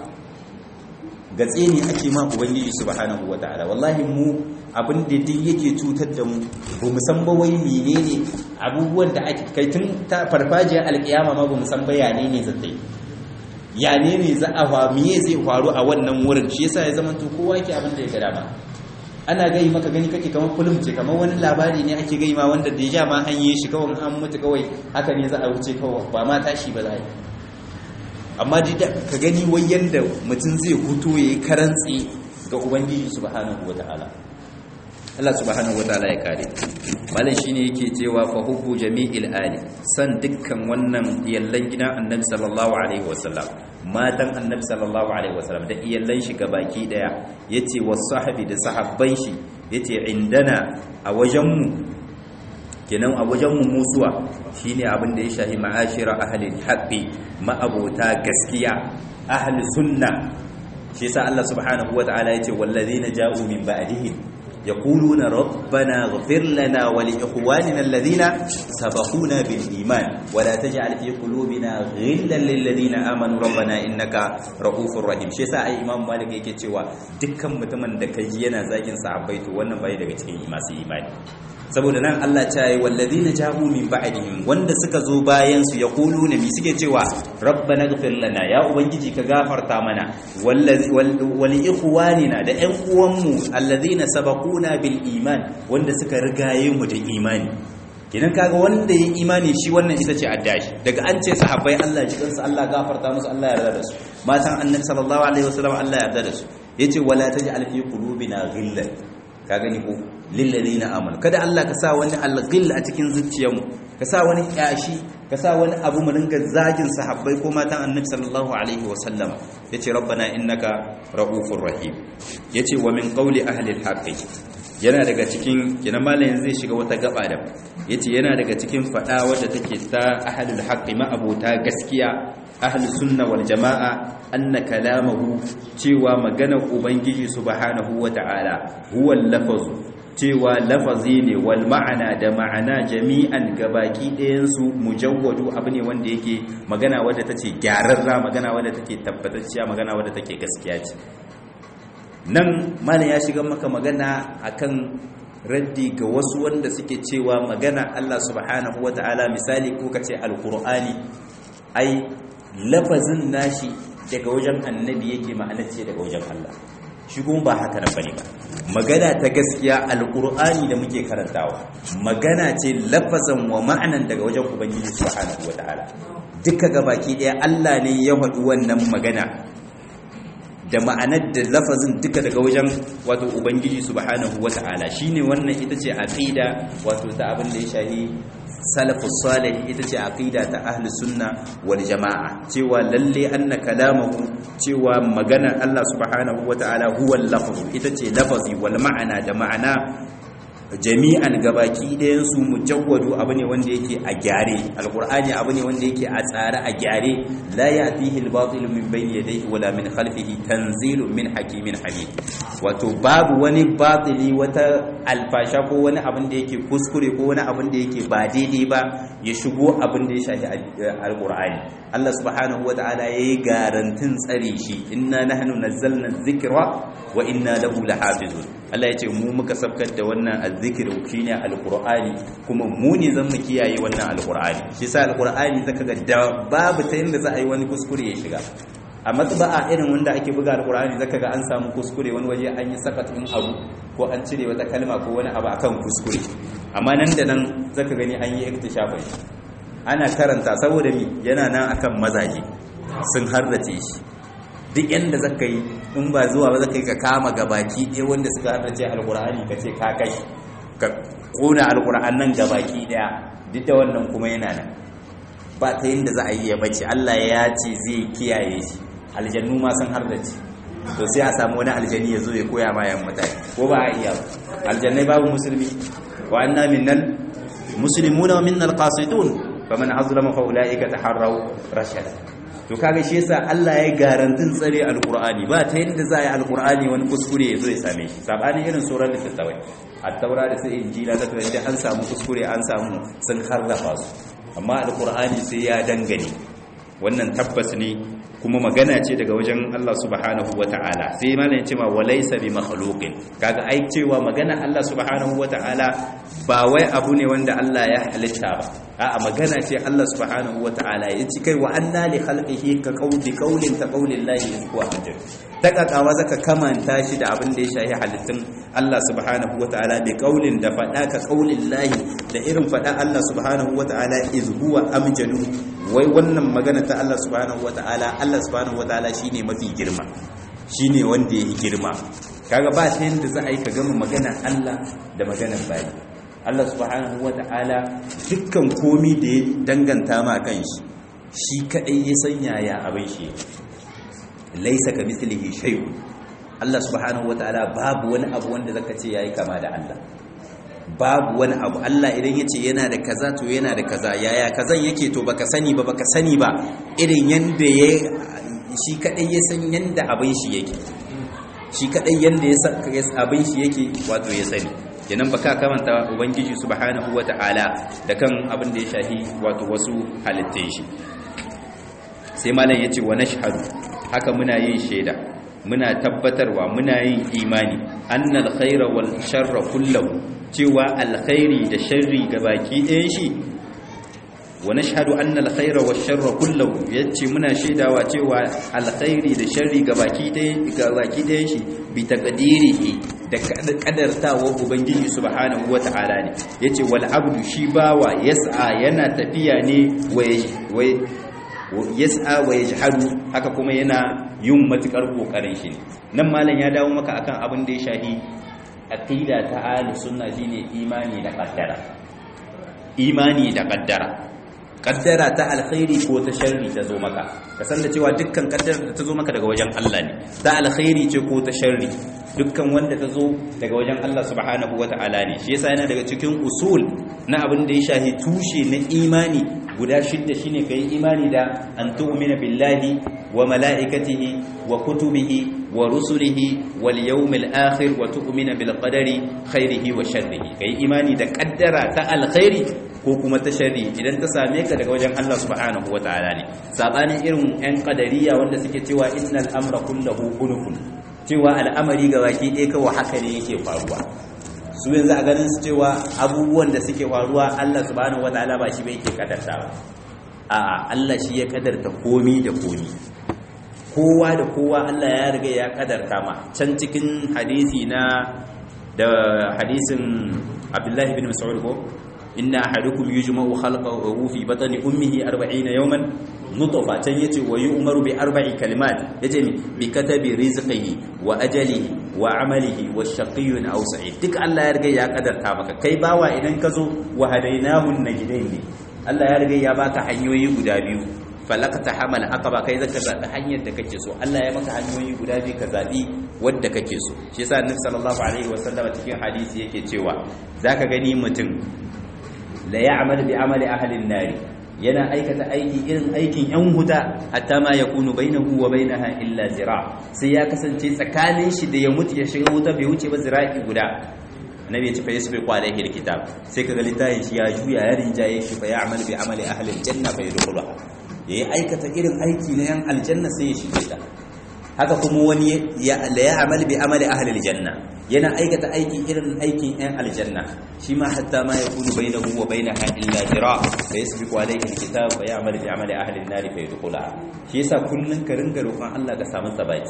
gatse ne ake ma ubangiji subhanahu wataala wallahi mu abin da duk yake cutar da mu ba mu san ba wai menene abubuwan da ake kai tun ta farfajiyar alkiyama ma ba mu san bayane ne zai ya ne ne za a fa miye zai faru a wannan wurin shi yasa ya zama to kowa yake abin da ya ga dama ana gai maka gani kake kamar kullum ce kamar wani labari ne ake gai ma wanda da ja ma an yi shi kawai an mutu kawai haka ne za a wuce kawai ba ma tashi ba za a yi amma da ka gani wai yanda mutum zai hutu ya yi karantsi ga ubangiji subhanahu wataala Allah subhanahu wataala ya kare malam shine yake cewa fa hubbu jami'il ali san dukkan wannan iyallan gidan annabi sallallahu alaihi wasallam matan annabi sallallahu alaihi wasallam da iyallan shi baki daya yace was sahabi da sahabban shi yace indana a wajen mu kenan a wajen mu musuwa shine abin da ya shahi ma'ashira ahli haqqi ma'abota gaskiya ahli sunna shi yasa Allah subhanahu wataala yace wallazina ja'u min ba'dihim yaquluna rabbana ighfir lana wa li ikhwanina alladhina sabaquna bil iman wa la taj'al fi qulubina ghillan lil ladina amanu rabbana innaka ra'ufur rahim shi yasa ai imam malik yake cewa dukkan mutumin da kai yana zagin sahabbai to wannan bai daga cikin masu imani saboda nan Allah ta yi wallazina jahu min ba'dihim wanda suka zo bayan su yaquluna mi suke cewa rabbana ighfir lana ya ubangiji ka gafarta mana wallazi wal ikhwanina da ƴan uwanmu allazina sabaquna bil iman wanda suka rigaye mu da imani kidan kaga wanda ya imani shi wannan ita ce addashi daga an ce sahabbai Allah ji kansu Allah gafarta musu Allah ya yarda da su matan annabi sallallahu alaihi wasallam Allah ya yarda da su yace wala taj'al fi qulubina ghillan ka gani ko lilladina amanu kada Allah ka sa wani alghil a cikin zuciyarmu ka sa wani kyashi ka sa wani abu mu ringa zagin sahabbai ko matan annabi sallallahu alaihi wasallam yace rabbana innaka raufur rahim yace wa min qawli ahli alhaqi yana daga cikin kina malamin zai shiga wata gaba da yace yana daga cikin fada wadda take ta ahlul haqqi ma abota gaskiya ahlus sunna wal jamaa anna kalamahu cewa maganar ubangiji subhanahu wata'ala huwa lafazu cewa lafazi ne wal ma'ana da ma'ana jami'an gabaki ɗayansu mujawwadu abu ne wanda yake magana wadda tace gyararra magana wadda take tabbatacciya magana wadda take gaskiya ce nan malam ya shiga maka magana akan raddi ga wasu wanda suke cewa magana Allah subhanahu wata'ala misali ko kace alqur'ani ai lafazin nashi daga wajen annabi yake ma'ana ce daga wajen Allah shi kuma ba haka nan bane ba magana ta gaskiya alqur'ani da muke karantawa magana ce lafazan wa ma'anan daga wajen ubangiji subhanahu wata'ala duka gabaki daya Allah ne ya faɗi wannan magana da ma'anar da lafazin duka daga wajen wato ubangiji subhanahu wata'ala shine wannan ita ce aqida wato ta abin da ya shahi salafus salih ita ce aqida ta ahli sunna wal jamaa cewa lalle anna kalamahu cewa magana Allah subhanahu wata'ala huwa al-lafz ita ce lafazi wal ma'ana da ma'ana jami'an gabaki ɗayan su mujawwadu abu ne wanda yake a gyare alqur'ani abu ne wanda yake a tsare a gyare la ya'tihi al-batil min bayni yadayhi wala min khalfihi tanzilun min hakimin hamid wato babu wani batili wata alfasha ko wani abin da yake kuskure ko wani abin da yake ba daidai ba ya shigo abin da ya shafi alqur'ani Allah subhanahu wata'ala yayi garantin tsare shi inna nahnu nazzalna dhikra wa inna lahu lahafizun Allah ya ce mu muka sabkar da wannan azzikir shine alqur'ani kuma mu ne zan mu kiyaye wannan alqur'ani shi sa alqur'ani zaka ga da babu ta yanda za a yi wani kuskure ya shiga a matba'a irin wanda ake buga alqur'ani zaka ga an samu kuskure wani waje an yi sakat in abu ko an cire wata kalma ko wani abu akan kuskure amma nan da nan zaka gani an yi iktishafin ana karanta saboda mi yana nan akan mazaje sun harrace shi duk yanda zaka yi in ba zuwa ba zaka yi ka kama gabaki ɗaya wanda suka haddace alkur'ani ka ce ka kai ka kona alkur'an nan gabaki ɗaya duk da wannan kuma yana nan ba ta yanda za a yi ya bace Allah ya ce zai kiyaye shi aljannu ma sun haddace to sai a samu wani aljani ya zo ya koya ma yan mutane ko ba a iya aljannai babu musulmi wa anna minnal muslimuna wa minnal qasidun faman azlama fa ulaika taharraw rashada to kaga shi yasa Allah ya garantin tsare alqur'ani ba ta yadda za a yi alqur'ani wani kuskure ya zo ya same shi sabanin irin surar littattafai at-taura da sai injila ta tare an samu kuskure an samu sun harrafa su amma alqur'ani sai ya dangane wannan tabbas ne kuma magana ce daga wajen Allah subhanahu wata'ala sai malam ya ce ma walaysa bi makhluqin kaga ai cewa magana Allah subhanahu wata'ala ba wai abu ne wanda Allah ya halitta ba a'a magana ce Allah subhanahu wata'ala ya ci kai wa anna li khalqihi ka qawli qawlin ta qawli llahi yazku hajar takakawa zaka kamanta shi da abin da ya shahi halittun Allah subhanahu wata'ala bi qawlin da fada ka qawlin lahi da irin fada Allah subhanahu wata'ala iz huwa amjadu wai wannan magana ta Allah subhanahu wata'ala Allah subhanahu wata'ala shine mafi girma shine wanda yake girma kaga ba ta yanda za a yi ka gama magana Allah da maganar bayi Allah subhanahu wata'ala dukkan komi da ya danganta ma kan shi shi kadai ya sanya ya abin shi laisa ka mislihi shay'un Allah subhanahu wata'ala babu wani abu wanda zaka ce yayi kama da Allah babu wani abu Allah idan yace yana da kaza to yana da kaza yaya kazan yake to baka sani ba baka sani ba irin yanda ya shi kadai ya san yanda abin shi yake shi kadai yanda ya abin shi yake wato ya sani kenan baka kamanta ubangiji subhanahu wata'ala da kan abin da ya shahi wato wasu halittun shi sai malam yace wa nashhadu haka muna yin shaida muna tabbatarwa muna yin imani annal khaira wal sharra kullahu cewa alkhairi da sharri gabaki ɗayan shi wa nashhadu anna alkhaira wash sharra kullahu yace muna shaidawa cewa alkhairi da sharri gabaki ɗayan gabaki ɗayan shi bi taqdirihi da kadartawa ubangiji subhanahu wata'ala ne yace wal abdu shi bawa yas'a yana tafiya ne wai yas'a wa yajhadu haka kuma yana yin matukar kokarin shi ne nan malam ya dawo maka akan abin da ya shahi aqida ta ahli sunna shine imani da qaddara imani da qaddara qaddara ta alkhairi ko ta sharri ta zo maka ka san da cewa dukkan qaddara da ta zo maka daga wajen Allah ne ta alkhairi ce ko ta sharri dukkan wanda ta zo daga wajen Allah subhanahu wata'ala ne shi yasa yana daga cikin usul na abin da ya shahi tushe na imani guda shidda shine kai imani da an tu'mina billahi wa mala'ikatihi wa kutubihi wa rusulihi wal yawmil akhir wa tu'mina bil qadari khairihi wa sharrihi kai imani da kaddara ta alkhairi ko kuma ta sharri idan ta same ka daga wajen Allah subhanahu wataala ne sabanin irin yan qadariya wanda suke cewa innal amra kulluhu unufun cewa al'amari ga baki ɗaya kawai haka ne yake faruwa su yanzu a ganin su cewa abubuwan da suke faruwa Allah subhanahu wataala ba shi bai yake kadarta ba a'a Allah shi ya kadarta komi da komi kowa da kowa Allah ya riga ya kadarta ma can cikin hadisi na da hadisin Abdullahi bin Mas'ud ko inna ahadukum yujma'u khalqahu fi batni ummihi 40 yawman nutfa can yace wa yu'maru bi arba'i kalimat yace mi bi katabi rizqihi wa ajalihi wa amalihi wa shaqiyyun aw sa'id duk Allah ya riga ya kadarta maka kai bawa idan ka zo wa hadainahu najdain ne Allah ya riga ya baka hanyoyi guda biyu falakata hamal aqaba kai zaka zabi hanyar da kake so Allah ya maka hanyoyi guda biyu ka zabi wanda kake so shi yasa annabi sallallahu alaihi wasallam cikin hadisi yake cewa zaka gani mutum la ya'mal bi amali ahli an-nar yana aikata aiki irin aikin yan huta hatta ma yakunu bainahu wa bainaha illa zira sai ya kasance tsakanin shi da ya mutu ya shiga wuta bai wuce ba zira'i guda annabi ya ce fa yasbiqu alaihi alkitab sai kaga littafin shi ya juya ya rinjaye shi fa ya'mal bi amali ahli aljanna fa yadkhuluha yayi aikata irin aiki na yan aljanna sai ya shige ta haka kuma wani ya la ya'mal bi amali ahli aljanna yana aikata aiki irin aikin yan aljanna shi ma hatta ma yakunu bainahu wa bainaha illa zira fa yasbiqu alaihi alkitab fa ya'mal bi amali ahli an-nar fa yadkhuluha shi yasa kullun ka ringa roƙon Allah ka samu sabaki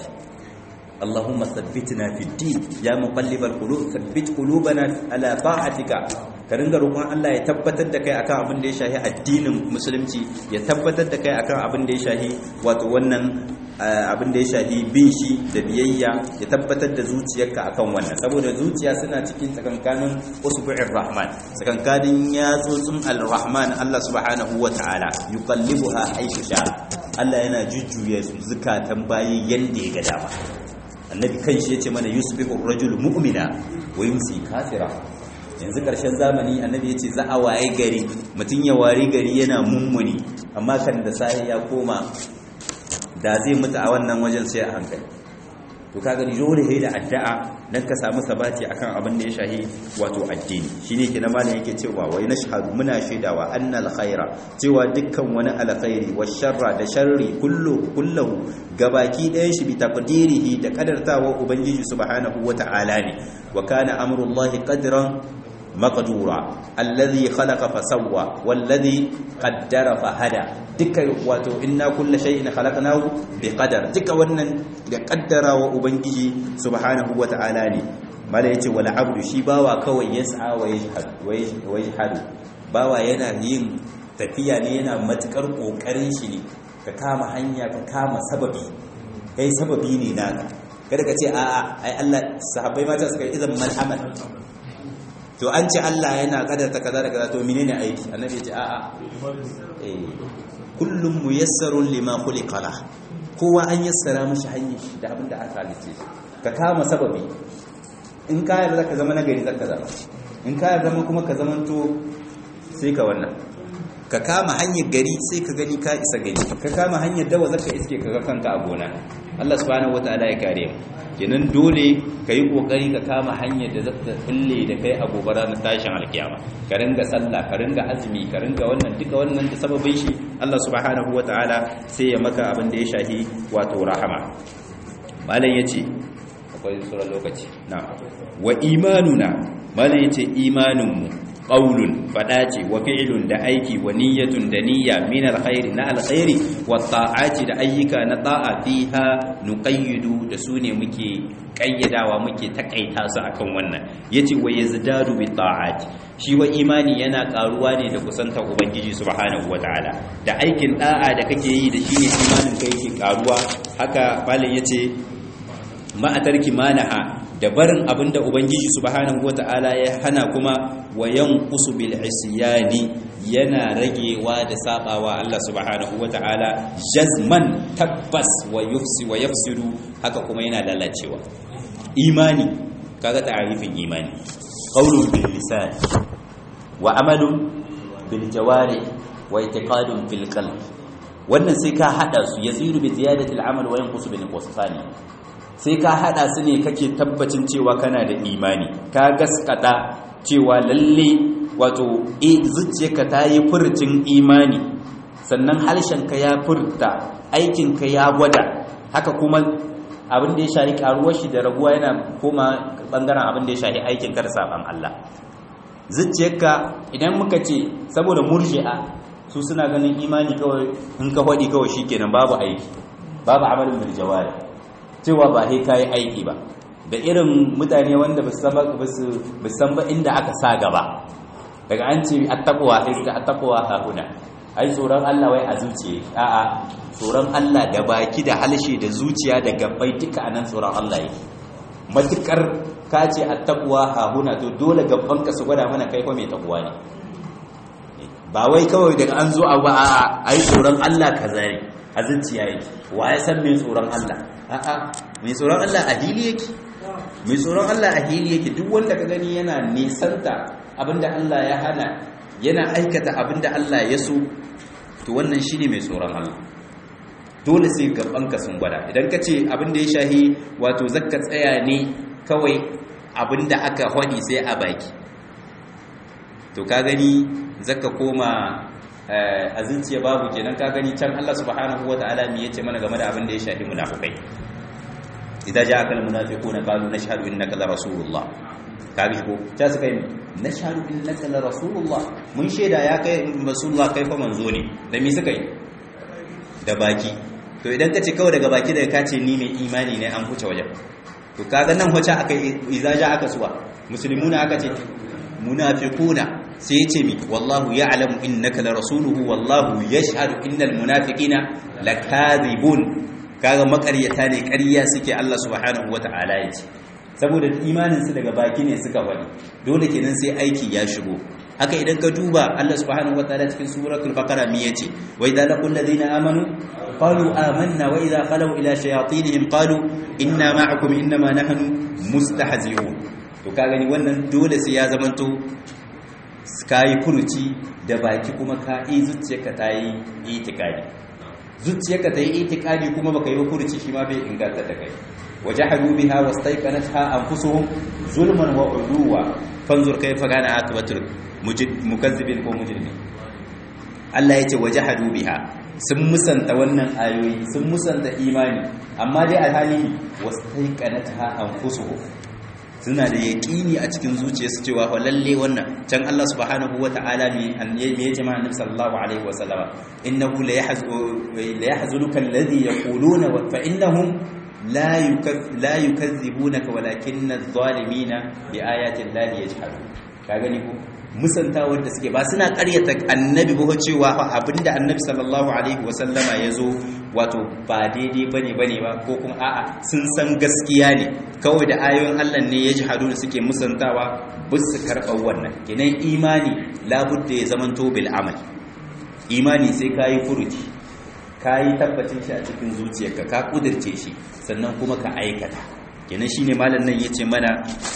اللهم ثبتنا في الدين يا مقلب القلوب ثبت قلوبنا على طاعتك ka ringa roƙon Allah ya tabbatar da kai akan abin da ya shahi addinin musulunci ya tabbatar da kai akan abin da ya shahi wato wannan abin da ya shahi bin shi da biyayya ya tabbatar da zuciyarka akan wannan saboda zuciya suna cikin tsakankanin usbu'ir rahman tsakankanin yatsotsin al-rahman Allah subhanahu wa ta'ala yuqallibuha haythu sha Allah yana jujjuya zukatan bayi yanda ya ga dama annabi kanshi yace mana yusbihu ar-rajulu mu'mina wa yumsi kafira yanzu karshen zamani annabi yace za a waye gari mutun ya wari gari yana mummuni amma kan da sai ya koma da zai mutu a wannan wajen sai a hankali to kaga ni dole sai da addu'a dan ka samu sabati akan abin da ya shahi wato addini shine ke na malam yake cewa wai nashhadu muna shaidawa annal khaira cewa dukkan wani alkhairi wa sharra da sharri kullu kullahu gabaki ɗayan shi bi taqdirihi da kadartawa ubangiji subhanahu wata'ala ne wa kana amrullahi qadran maqdura alladhi khalaqa fa sawwa wallazi qaddara fa hada duka wato inna kullu shay'in khalaqnahu bi qadar duka wannan da kaddara wa ubangiji subhanahu wata'ala ne mala yace wal abdu shi bawa kawai yas'a wa yashhad wa yashhadu bawa yana yin tafiya ne yana matukar kokarin shi ne ka kama hanya ka kama sababi kai sababi ne naka kada ka ce a'a ai Allah sahabbai mata suka yi idan mal amal to an ce Allah yana kadarta kaza da kaza to menene aiki annabi ya ce a'a eh kullum muyassarun lima khuliqa la kowa an yassara mishi hanyar da abin da aka halice ka kama sababi in ka yarda ka zama nagari zaka zama in ka yarda kuma ka zamanto sai ka wannan ka kama hanyar gari sai ka gani ka isa gari ka kama hanyar dawa zaka iske ka ga kanka a gona Allah subhanahu wataala ya kare mu kenan dole ka yi kokari ka kama hanyar da zata kulle da kai a gobe ranar tashin alkiyama ka ringa sallah ka ringa azumi ka ringa wannan duka wannan da sababin shi Allah subhanahu wataala sai ya maka abin da ya shahi wato rahama malam yace akwai sauran lokaci na wa imanuna malam yace imanin mu qaulun fada ce wa fi'lun da aiki wa niyyatun da niyya min alkhairi na alkhairi wa ta'ati da ayyuka na ta'a fiha nuqayyidu da su ne muke kayyadawa muke takaita su akan wannan yace wa yazdadu bi ta'ati shi wa imani yana karuwa ne da kusantar ubangiji subhanahu wataala da aikin da'a da kake yi da shine imanin kai yake karuwa haka malin yace ma'atarki manaha da barin abinda ubangiji subhanahu wata'ala ya hana kuma wa yanqusu bil isyani yana ragewa da sabawa Allah subhanahu wata'ala jazman tabbas wa yufsi wa yafsidu haka kuma yana lalacewa imani kaga ta'arifin imani qawlun bil lisan wa amalun bil jawari wa i'tiqadun fil qalb wannan sai ka hada su yazidu bi ziyadati al amal wa yanqusu bi nuqsani sai ka hada su ne kake tabbacin cewa kana da imani ka gaskata cewa lalle wato e zuciyarka ta yi furcin imani sannan harshenka ya furta aikinka ya gwada haka kuma abin da ya shahi karuwar shi da raguwa yana koma bangaren abin da ya shahi aikin ka da saban Allah zuciyarka idan muka ce saboda murji'a su suna ganin imani kawai in ka faɗi kawai shikenan babu aiki babu amalin bil jawari cewa ba sai kayi aiki ba da irin mutane wanda ba san ba inda aka sa gaba daga an ce attaqwa sai suka attaqwa hakuna ai tsoron Allah wai a zuciya a'a tsoron Allah da baki da halshe da zuciya da gabbai duka anan tsoron Allah yake matukar ka ce attaqwa hakuna to dole gabban ka su gwada mana kai fa mai takwa ne ba wai kawai daga an zo a ba a'a ai tsoron Allah kaza ne a zuciya yake wa ya san mai tsoron Allah a'a mai tsoron Allah a hili yake mai tsoron Allah a hili yake duk wanda ka gani yana nisanta abinda Allah ya hana yana aikata abinda Allah ya so to wannan shine mai tsoron Allah dole sai gabanka sun gwada idan ka ce abinda ya shahi wato zakka tsaya ne kawai abinda aka hwadi sai a baki to ka gani zakka koma a zuciya babu kenan ka gani can Allah subhanahu wataala me yace mana game da abin da ya shafi munafikai idza ja'aka almunafiquna qalu nashhadu innaka la rasulullah kabi ko ta suka yi nashhadu innaka la rasulullah mun sheda ya kai rasulullah kai fa manzo ne da me suka yi da baki to idan ka ce kawai daga baki daga ka ce ni mai imani ne an huce wajen to kaga nan huce aka idza ja'aka suwa muslimuna aka ce munafiquna sai ya ce mi wallahu ya'lamu innaka la rasuluhu wallahu yashhadu innal munafiqina lakadhibun kaga makaryata ne ƙarya suke Allah subhanahu wata'ala ya ce saboda imanin su daga baki ne suka wani dole kenan sai aiki ya shigo haka idan ka duba Allah subhanahu wata'ala cikin suratul baqara mi yace wa idza laqul ladina amanu qalu amanna wa idza khalu ila shayatinihim qalu inna ma'akum innama nahnu mustahzi'un to ka gani wannan dole sai ya zamanto ka yi furuci da baki kuma ka yi zuciyarka ta yi itikadi zuciyarka ta yi itikadi kuma baka yi furuci shi ma bai inganta da kai waje haru biha wastaiqanatha anfusuhum zulman wa uluwa fanzur kayfa kana akibatul mukazzibin ko mujrimin Allah yace waje hadu biha sun musanta wannan ayoyi sun musanta imani amma dai alhali wastaiqanatha anfusuhum suna da yaƙini a cikin zuciyarsu cewa fa lalle wannan can Allah subhanahu wata'ala me me ya jama'a nabi sallallahu alaihi wasallam innahu la yahzunuka alladhi yaquluna fa innahum la la yukazzibunaka walakinna adh-dhalimina bi ayati llahi yajhadun ka gani ko musantawar da suke ba suna ƙaryata annabi ba cewa fa abinda annabi sallallahu alaihi wasallama ya zo wato ba daidai bane bane ba ko kuma a'a sun san gaskiya ne kawai da ayoyin Allah ne ya jihadu da suke musantawa ba su karɓar wannan kenan imani labudda ya zamanto bil amal imani sai ka yi furuci ka yi tabbacin shi a cikin zuciyarka ka kudirce shi sannan kuma ka aikata kenan shine malam nan yace mana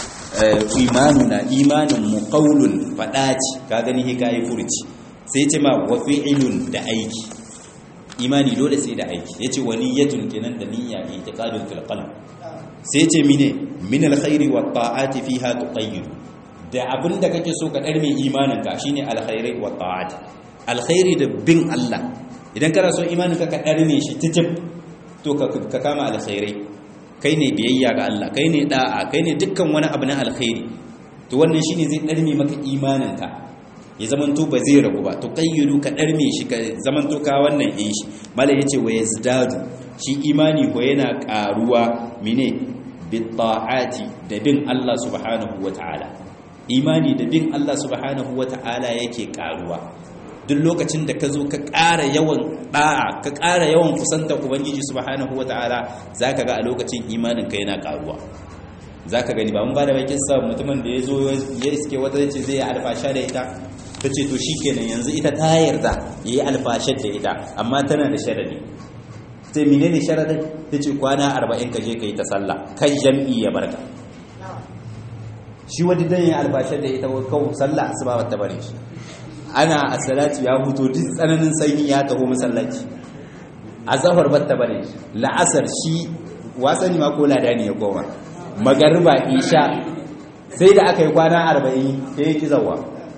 imanuna imanin mu qaulun fada ce ka gani he kai furuci sai ce ma wa fi'ilun da aiki imani dole sai da aiki yace wa niyyatun kenan da niyya i'tiqadun fil qalb sai yace mine min alkhairi wat ta'ati fiha tuqayyid da abinda kake so ka darme imanin ka shine alkhairi wat ta'ati alkhairi da bin Allah idan kana so imanin ka ka darme shi titib to ka kama alkhairai kai ne biyayya ga Allah kai ne da'a kai ne dukkan wani abu na alkhairi to wannan shine zai darme maka imanin ka ya zamanto ba zai ragu ba to kayyudu ka darme shi ka zamanto ka wannan yin shi mala yace wa yazdadu shi imani ko yana karuwa mine bitta'ati da bin Allah subhanahu wataala imani da bin Allah subhanahu wataala yake karuwa duk lokacin da ka zo ka ƙara yawan ɗa'a ka ƙara yawan kusanta ubangiji subhanahu wataala zaka ga a lokacin imanin ka yana karuwa za ka gani ba mun ba da bakin sa mutumin da ya zo ya iske wata ce zai yi alfasha da ita ta ce to shi kenan yanzu ita ta yarda ya yi alfashar da ita amma tana da sharadi sai mine ne sharadin ta ce kwana arba'in ka je ka yi ta sallah kan jam'i ya barka shi wani dan ya alfashar da ita kawo sallah asuba ba ta bare shi ana asalati ya huto duk tsananin sanyi ya taho masallaci azhar ba ta bare shi la'asar shi wasani ma ko lada ne ya koma magariba isha sai da aka yi kwana arba'in sai ya ki zawa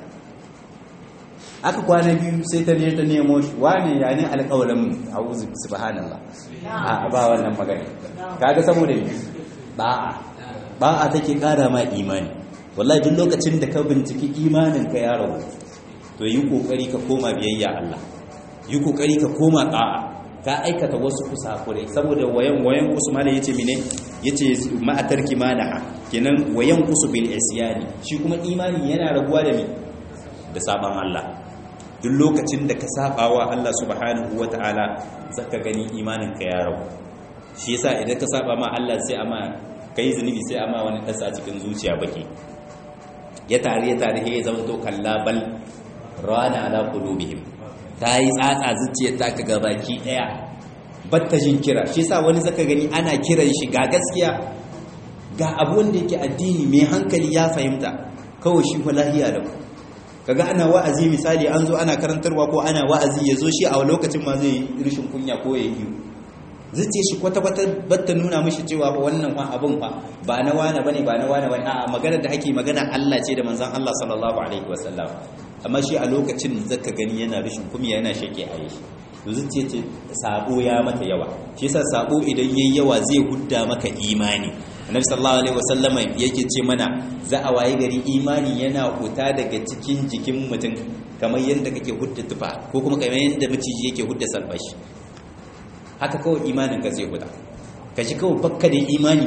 aka kwana biyu sai ta ne ta nemo shi wane ya ne alƙawarin a'udhu subhanallah a ba wannan magana kaga saboda ne ba'a ba'a take ƙara ma imani wallahi duk lokacin da ka binciki imanin ka ya rabu to yi kokari ka koma biyayya Allah yi kokari ka koma ƙa'a ka aikata wasu kusakurai saboda wayan wayan usman yace mine yace ma'atar kimanaha kenan wayan kusu bil isyani shi kuma imani yana raguwa da me da saban Allah duk lokacin da ka sabawa Allah subhanahu wataala zaka gani imanin ka ya ragu shi yasa idan ka saba ma Allah sai ama kai zunubi sai ama wani dasa cikin zuciya baki ya tare ya tare ya zama to kallabal rana ala qulubihim ta yi tsatsa zuciyar ta ka gabaki daya batta jin kira shi sa wani zaka gani ana kiran shi ga gaskiya ga abu wanda yake addini mai hankali ya fahimta kawai shi fa lahiya da ku kaga ana wa'azi misali an zo ana karantarwa ko ana wa'azi ya zo shi a lokacin ma zai rishin kunya ko ya yi zuciyar shi kwata-kwata batta nuna mishi cewa ba wannan fa abun fa ba na wane bane ba na wane bane a'a magana da ake magana Allah ce da manzon Allah sallallahu alaihi wasallam amma shi a lokacin zaka gani yana rishin kumiya yana shake a yi to zuciya ce sabo ya mata yawa shi yasa sabo idan yayi yawa zai hudda maka imani annabi sallallahu alaihi wasallam yake ce mana za a waye gari imani yana huta daga cikin jikin mutum kamar yadda kake hudda tufa ko kuma kamar yadda maciji yake hudda salbashi haka kawai imanin ka zai huta ka ji kawai bakka da imani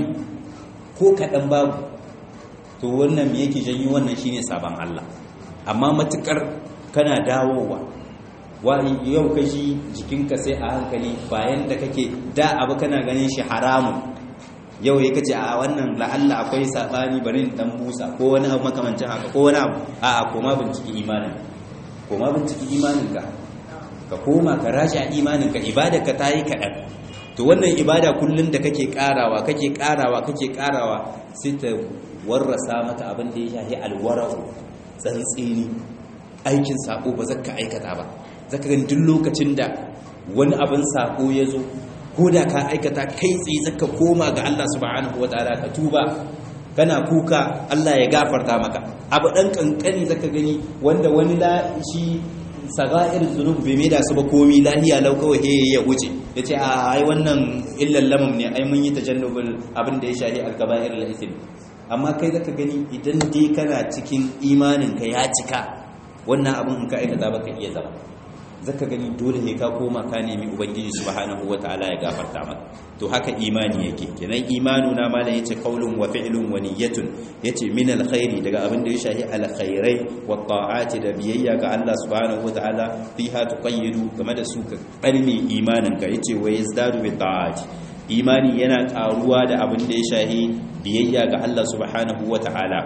ko kaɗan babu to wannan me yake janyo wannan shine sabon Allah amma matukar kana dawowa wani yau kashi jikinka sai a hankali bayan da kake da abu kana ganin shi haramun yau ya kace a wannan la'alla akwai sabani bari in dan busa ko wani abu makamancin haka ko wani abu a a koma binciki imanin koma binciki imanin ka ka koma ka rashi a imanin ka ibada ka tayi kaɗan to wannan ibada kullun da kake karawa kake karawa kake karawa sai ta warrasa mata abin da ya shafi alwara'u tsantsini aikin sako ba zaka aikata ba zaka gani duk lokacin da wani abin sako ya zo ko da ka aikata kai tsaye zaka koma ga Allah subhanahu wataala ka tuba kana kuka Allah ya gafarta maka abu dan kankani zaka gani wanda wani la shi saga'ir zunub bai mai da su ba komi lahiya lau kawai he ya wuce yace a ai wannan illal lamam ne ai mun yi tajannubul abin da ya shahi al-kaba'ir al-ithm amma kai zaka gani idan dai kana cikin imanin ka ya cika wannan abin in ka aikata baka iya zama zaka gani dole ne ka koma ka nemi ubangiji subhanahu wataala ya gafarta maka to haka imani yake kenan imanu na malam yace qaulun wa fi'lun wa niyyatun yace min alkhairi daga abin da ya shahi alkhairai wa ta'ati da biyayya ga Allah subhanahu wataala fiha tuqayyidu game da su ka karmi imanin ka yace wa yazdadu bi ta'ati imani yana karuwa da abin da ya shahi biyayya ga Allah subhanahu wataala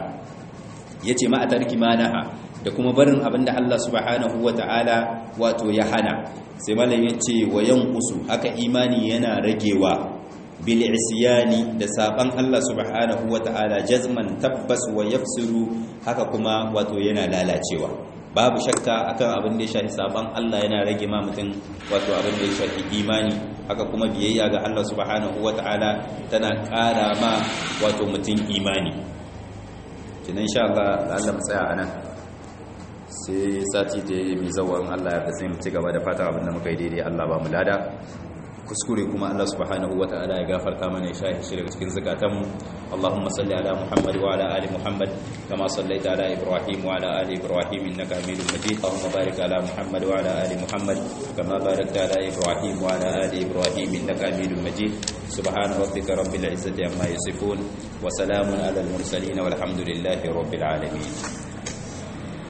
yace ma atarki manaha da kuma barin abin da Allah subhanahu wa ta'ala wato ya hana sai malam ya ce wa yankusu haka imani yana ragewa bil isyani da saban Allah subhanahu wa ta'ala jazman tabbas wa yafsiru haka kuma wato yana lalacewa babu shakka akan abin da ya shafi saban Allah yana rage ma mutum wato abin da ya shafi imani haka kuma biyayya ga Allah subhanahu wata'ala tana ƙara ma wato mutum imani kinan insha Allah Allah mu tsaya anan sai sati da mai zawan Allah ya sai mu ci gaba da fata abin da muka yi daidai Allah ba mu lada kuskure kuma Allah subhanahu wata'ala ya gafarta mana ya shahi shi daga cikin zakatanmu Allahumma salli ala Muhammad wa ala ali Muhammad kama sallaita ala Ibrahim wa ala ali Ibrahim innaka Hamidum Majid Allahumma barik ala Muhammad wa ala ali Muhammad kama barakta ala Ibrahim wa ala ali Ibrahim innaka Hamidum Majid subhana rabbika rabbil izzati amma yasifun wa salamun ala al mursalin walhamdulillahi rabbil alamin